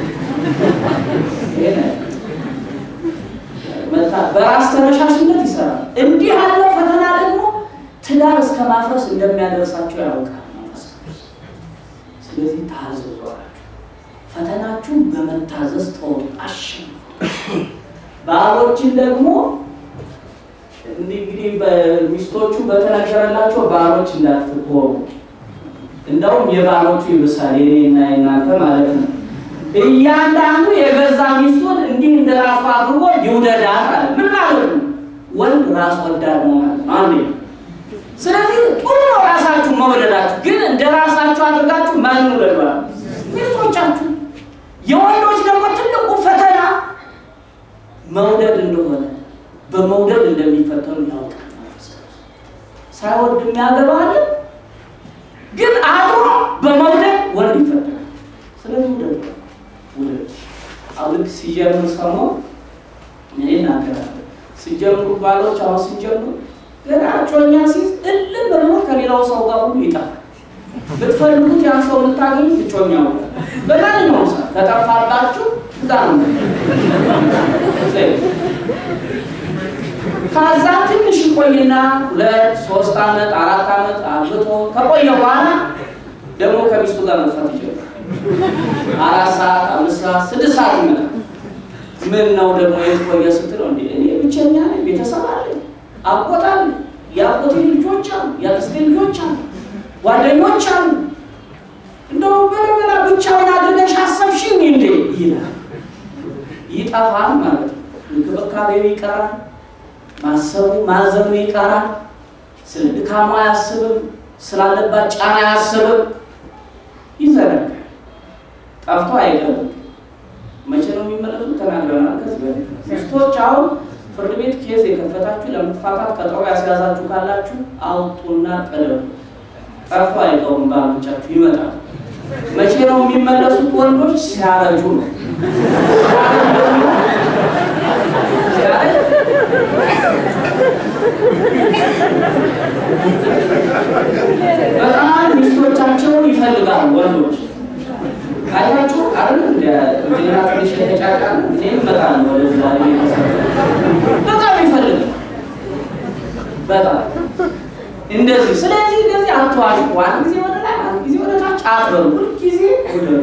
በራስ ተነሳሽነት ይሰራል። እንዲህ ያለ ፈተና ደግሞ ትዳር እስከ ማፍረስ እንደሚያደርሳቸው ያውቃል መንፈስ ቅዱስ። ስለዚህ ታዘዙ አላቸው። ፈተናችሁን በመታዘዝ ተወጡ፣ አሸንፉ። ባሎችን ደግሞ እንግዲህ በሚስቶቹ በተነገረላቸው ባሎች እንዳትሆኑ፣ እንደውም የባሎቹ ይብሳል የኔና የናንተ ማለት ነው። እያንዳንዱ የገዛ ሚስቱን እንዲህ እንደ ራሱ አድርጎ ይውደዳት አለ። ምን ማለት ነው? ወንድ ራስ ወዳድ ነው ማለት ነው። አንዴ ስለዚህ ጥሩ ነው ራሳችሁ መውደዳችሁ፣ ግን እንደ ራሳችሁ አድርጋችሁ ማን ውደዷል? ሚስቶቻችሁ። የወንዶች ደግሞ ትልቁ ፈተና መውደድ እንደሆነ በመውደድ እንደሚፈተኑ ያውቃል። መንፈስ ቅዱስ ሳይወድ የሚያገባ አለ፣ ግን አድሮ በመውደድ ወንድ ይፈተናል። ስለዚህ ውደድ ውደድ። አሁን ልክ ሲጀምር ሰሞን እኔ እናገራለሁ። ሲጀምሩ ባሎች አሁን ሲጀምሩ ገና እጮኛ ሲይዝ እልም ብሎ ከሌላው ሰው ጋር ሁሉ ይጠፋል። ብትፈልጉት ያን ሰው የምታገኙት እጮኛው በማንኛውም ሰዓት ከጠፋባችሁ እዛ ነው። ከዛ ትንሽ ይቆይና ሁለት ሶስት ዓመት አራት ዓመት አግብቶ ከቆየ በኋላ ደግሞ ከሚስቱ ጋር መጥፋት ይጀምራል። አራት ሰዓት አምስት ሰዓት ስድስት ሰዓት ይመጣል። ምን ነው ደግሞ የት ቆየ ስትለው እንዴ እኔ ብቸኛ ነኝ፣ ቤተሰብ አለኝ፣ አጎት አለ፣ የአጎቴ ልጆች አሉ፣ የአክስቴ ልጆች አሉ፣ ጓደኞች አሉ። እንደው በለበላ ብቻውን አድርገሽ አሰብሽኝ እንዴ ይላል። ይጠፋል ማለት ነው። እንክብካቤው ይቀራል። ማሰቡ ማዘኑ ይቀራል። ስለ ድካሙ አያስብም። ስላለባት ጫና አያስብም። ይዘረጋል። ጠፍቶ አይቀርም። መቼ ነው የሚመለሱት? ተናግረናል ከዚህ በፊት። ሚስቶች አሁን ፍርድ ቤት ኬዝ የከፈታችሁ ለመፋታት ቀጠሮ ያስያዛችሁ ካላችሁ አውጡና ቀደሙ። ጠፍቶ አይቀሩም። ባሎቻችሁ ይመጣል። መቼ ነው የሚመለሱት? ወንዶች ሲያረጁ ነው። ሲያረጅ በጣም ሚስቶቻቸውን ይፈልጋሉ ወንዶች አይታችሁ አይደል? እንደ ዜና ትንሽ የተጫጫ እኔም እመጣለሁ ወደዛ በጣም ይፈልጋል። በጣም እንደዚህ። ስለዚህ እንደዚህ አትዋሽቁ። አንድ ጊዜ ወደ ላይ፣ አንድ ጊዜ ወደ ታች አትበሉ። ሁልጊዜ ውደዱ።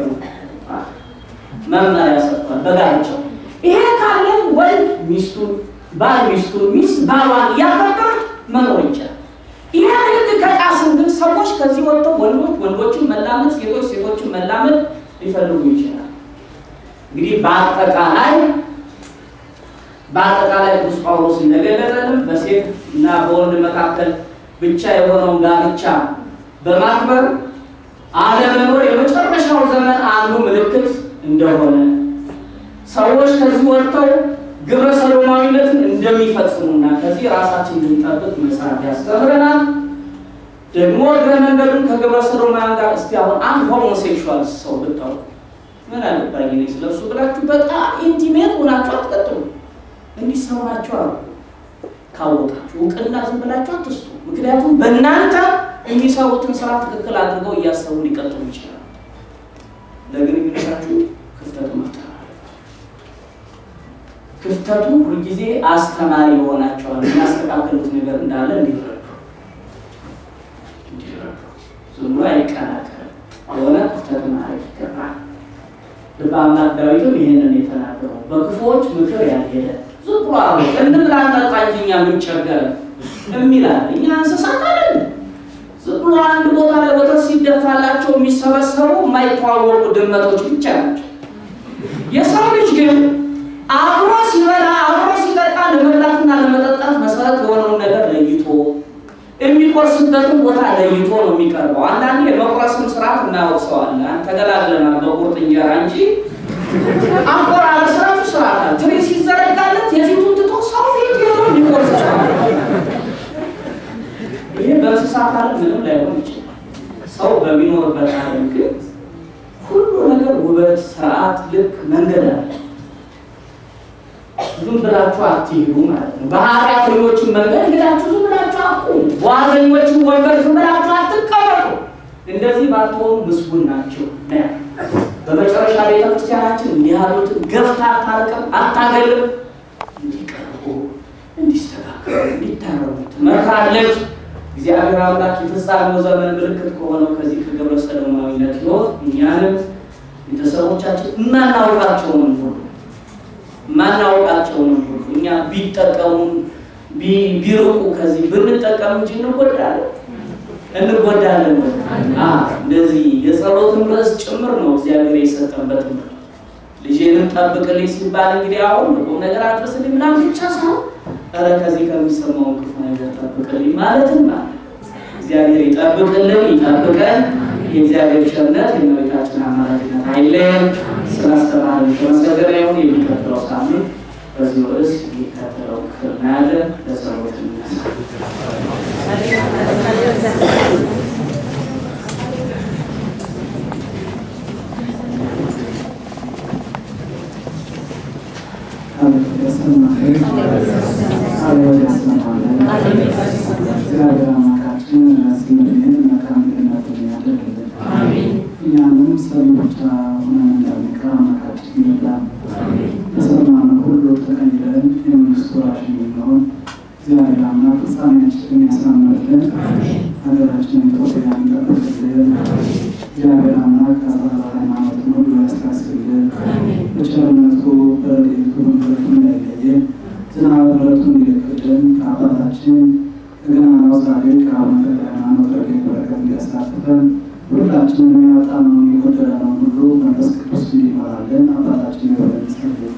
መመሪያ ሰጥቷል በጋብቻው። ይሄ ካለ ወንድ ሚስቱን፣ ባል ሚስቱን፣ ሚስት ባሏን እያከበረች መኖር ይቻላል። ይሄ ህግ ከጣስን ግን ሰዎች ከዚህ ወጥተው ወንዶች ወንዶችን መላመድ፣ ሴቶች ሴቶችን መላመድ ሊፈልጉ ይችላል። እንግዲህ በአጠቃላይ በአጠቃላይ ቅዱስ ጳውሎስ እንደገለጸልን በሴት እና በወንድ መካከል ብቻ የሆነውን ጋብቻ በማክበር አለመኖር የመጨረሻው ዘመን አንዱ ምልክት እንደሆነ ሰዎች ከዚህ ወጥተው ግብረ ሰዶማዊነትን እንደሚፈጽሙና ከዚህ ራሳችን እንድንጠብቅ መጽሐፍ ያስተምረናል። ደግሞ እግረ መንገዱን ከግብረ ሰዶማውያን ጋር እስቲ አሁን አንድ ሆሞሴክሹዋል ሰው ብታውቁ ምን አለባኝ እኔ ስለሱ ብላችሁ በጣም ኢንቲሜት ሆናችሁ አትቀጥሉ። እንዲህ ሰው ናቸው አሉ። ካወቃችሁ እውቅና ዝም ብላችሁ አትስጡ። ምክንያቱም በእናንተ የሚሰሩትን ስራ ትክክል አድርገው እያሰቡ ሊቀጥሉ ይችላል። ለግንኙነታችሁ ክፍተቱ መፍጠር ክፍተቱ ሁልጊዜ አስተማሪ ይሆናቸዋል። የሚያስተካክሉት ነገር እንዳለ እንዲረዱ እንዲረዱ ዝም ብሎ አይቀናቀርም። የሆነ ክፍተት ማድረግ ይገባል። ልበ አምላክ ዳዊትም ይህንን የተናገረው በክፉዎች ምክር ያልሄደ ዝም ብሎ አብሮ እንብላ እንጠጣ እንጂ እኛ ምን ቸገረን? የሚላል እኛ እንስሳት አይደለም። ዝም ብሎ አንድ ቦታ ላይ ወተት ሲደፋላቸው የሚሰበሰቡ የማይተዋወቁ ድመቶች ብቻ ናቸው። የሰው ልጅ ግን አብሮ ሲበላ አብሮ ሲጠጣ ለመብላትና ለመጠጣት መሰረት የሆነውን ነገር ለይቶ የሚቆርስበትን ቦታ ለይቶ ነው የሚቀርበው። አንዳንዴ የመቁረስም ስርዓት እናወቅሰዋለን። ተገላግለናል በቁርጥ እንጀራ እንጂ አቆራረጥ ስርዓቱ ስርዓት አለ። ትሪ ሲዘረጋለት የፊቱን ትቶ ሰው ፊት የሆነው ሊቆርስ ይችላል። ይሄ በእንስሳት ዓለም ምንም ላይሆን ይችላል። ሰው በሚኖርበት ዓለም ግን ሁሉ ነገር ውበት፣ ስርዓት፣ ልክ መንገድ አለ። ዝም ብላችሁ አትሄዱ ማለት ነው። በኃጢአተኞችን መንገድ ሄዳችሁ ዝም ብላችሁ አትቁሙ። በዋዘኞችን ወንበር ዝም ብላችሁ አትቀመጡ። እንደዚህ ባትሆኑ ምስጉን ናቸው ነው ያለው። በመጨረሻ ቤተ ክርስቲያናችን እንዲህ ያሉትን ገፍታ አታርቅም፣ አታገልም። እንዲቀርቡ፣ እንዲስተካከሉ፣ እንዲታረሙ ትመክራለች። እግዚአብሔር አምላክ የፍጻሜው ዘመን ምልክት ከሆነው ከዚህ ከግብረ ሰዶማዊነት ሕይወት እኛንም ቤተሰቦቻችን የማናውቃቸውንም ሁሉ የማናውቃቸውንም ሁሉ እኛ ቢጠቀሙን ቢርቁ ከዚህ ብንጠቀም እንጂ እንጎዳለን እንጎዳለን። እንደዚህ የጸሎትን ርዕስ ጭምር ነው እግዚአብሔር የሰጠበት ትምህርት። ልጄንም ጠብቅልኝ ሲባል እንግዲህ አሁን ቁም ነገር አድርስልኝ ምናምን ብቻ ሳይሆን ኧረ ከዚህ ከሚሰማው ክፉ ነገር ጠብቅልኝ ማለትም ማለት እግዚአብሔር ይጠብቅልን፣ ይጠብቀን። የእግዚአብሔር ቸርነት የእመቤታችን አማላጅነት አይለየን። ስላስተማረን የተመሰገነ ይሁን። የሚቀጥለው ሳምንት በዚህ ርዕስ የሚከተለው ክፍል እናያለን። ለጸሎት እንነሳ። እግዚአብሔር አምላካችን ስምህን መልካም ገነትን ያደርግልን። እኛንም ሰሚ ብቻ ሆነን እንዳንቀር አምላካችን ይርዳን። በሰማነው ሁሉ ተቀይረን የመንግስቱ ወራሽ እንድንሆን እግዚአብሔር አምላክ ፍጻሜያችንን ያሳምርልን። ሀገራችንን ኢትዮጵያን ይጠብቅልን። እግዚአብሔር አምላክ አጽራረ ሃይማኖትን ሁሉ ያስታስብልን። በቸርነቱ በረድኤቱ በምሕረቱ እንዳይለየን ዝናብ ምሕረቱን እንዲልክልን ከአባታችን ከገናናው ጻድቅ ከአቡነ ተክለ ሃይማኖት ረድኤት በረከት እንዲያሳትፈን ሁላችንም ያጣነውን የጎደለነውን ሁሉ መንፈስ ቅዱስ እንዲመራልን አባታችን የሆነ ጸልይ።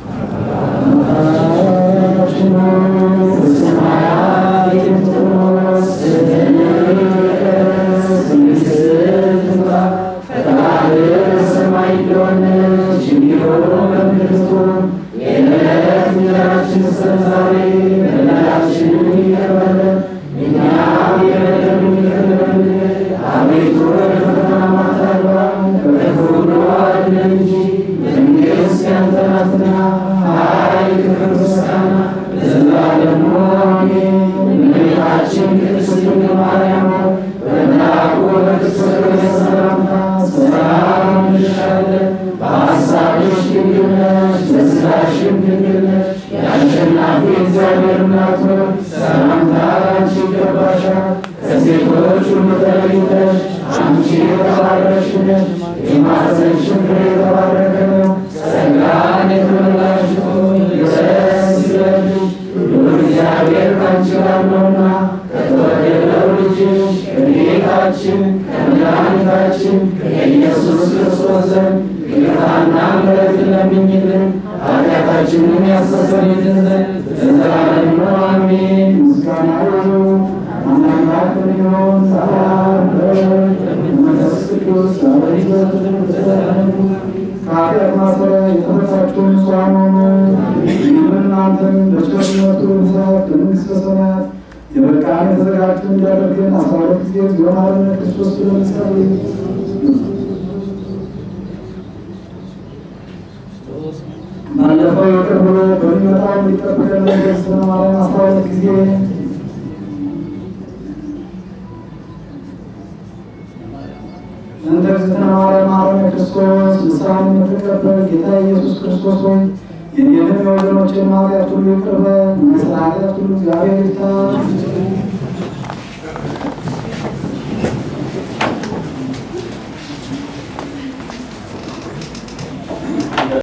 አባታችን ሆይ በሰማያት የምትኖር ስምህ ይቀደስ፣ መንግሥትህ ትምጣ፣ ፈቃድህ በሰማይ እንደሆነች እንዲሁ በምድር ትሁን። የዕለት እንጀራችንን ስጠን ዛሬ፣ በደላችንን ይቅር በለን እኛም የበደሉንን ይቅር እንደምንል። አቤቱ ወደ ፈተና አታግባን፣ ከክፉ ሁሉ አድነን እንጂ መንግሥት ያንተ ናትና፣ ኃይል፣ ክብር፣ ምስጋና ለዘላለሙ አሜን። እመቤታችን ቅድስት ድንግል ማርያም ሆይ በመልአኩ በቅዱስ ገብርኤል ሰላምታ ሰላም እንልሻለን። በሐሳብሽ ድንግል ነሽ፣ በሥጋሽም ድንግል ነሽ። የአሸናፊ እግዚአብሔር እናት ሆይ ሰላምታ ላንቺ ይገባሻል። ከሴቶች ሁሉ ተለይተሽ አንቺ የተባረክሽ ነሽ፣ የማኅፀንሽም ፍሬ የተባረከ ነው። ጸጋን የተመላሽ ሆይ ደስ ይበልሽ፣ ልዑል እግዚአብሔር ከአንቺ ጋር ነውና ከተወደደው ልጅሽ ከጌታችን ከመድኃኒታችን ከኢየሱስ ክርስቶስ ዘንድ ይቅርታና ምሕረትን ለምኝልን ኃጢአታችንን ያስተሰርይልን ዘንድ ለዘላለሙ አሜን። ምስጋና ይሁን አምላካችን ይሁን ሰላም መንፈስ ቅዱስ ዛሬ ዘወትርም ከኃጢአት ማሰሪያ የተፈታችሁ ንጹሐን ሁኑ። ይህም እናንተም በቸርነቱ ብዛት በመንግሥተ ሰማያት የበቃን የተዘጋጁ እንዲያደርገን አስራ ሁለት ጊዜ ዞናርን ክርስቶስ ብለን እንጸልይ። ባለፈው ይቅር ብሎ በሚመጣው እንዲጠብቀን መንግሥተ ማርያም አስራ ሁለት ጊዜ እንተ እግዝእትነ ማርያም መሐረነ ክርስቶስ ንስሐን የምትቀበል ጌታ ኢየሱስ ክርስቶስ ሆይ የኔንም የወገኖችን ኃጢአት ሁሉ ይቅር በል። ስለ ኃጢአት ሁሉ እግዚአብሔር ይፍታ።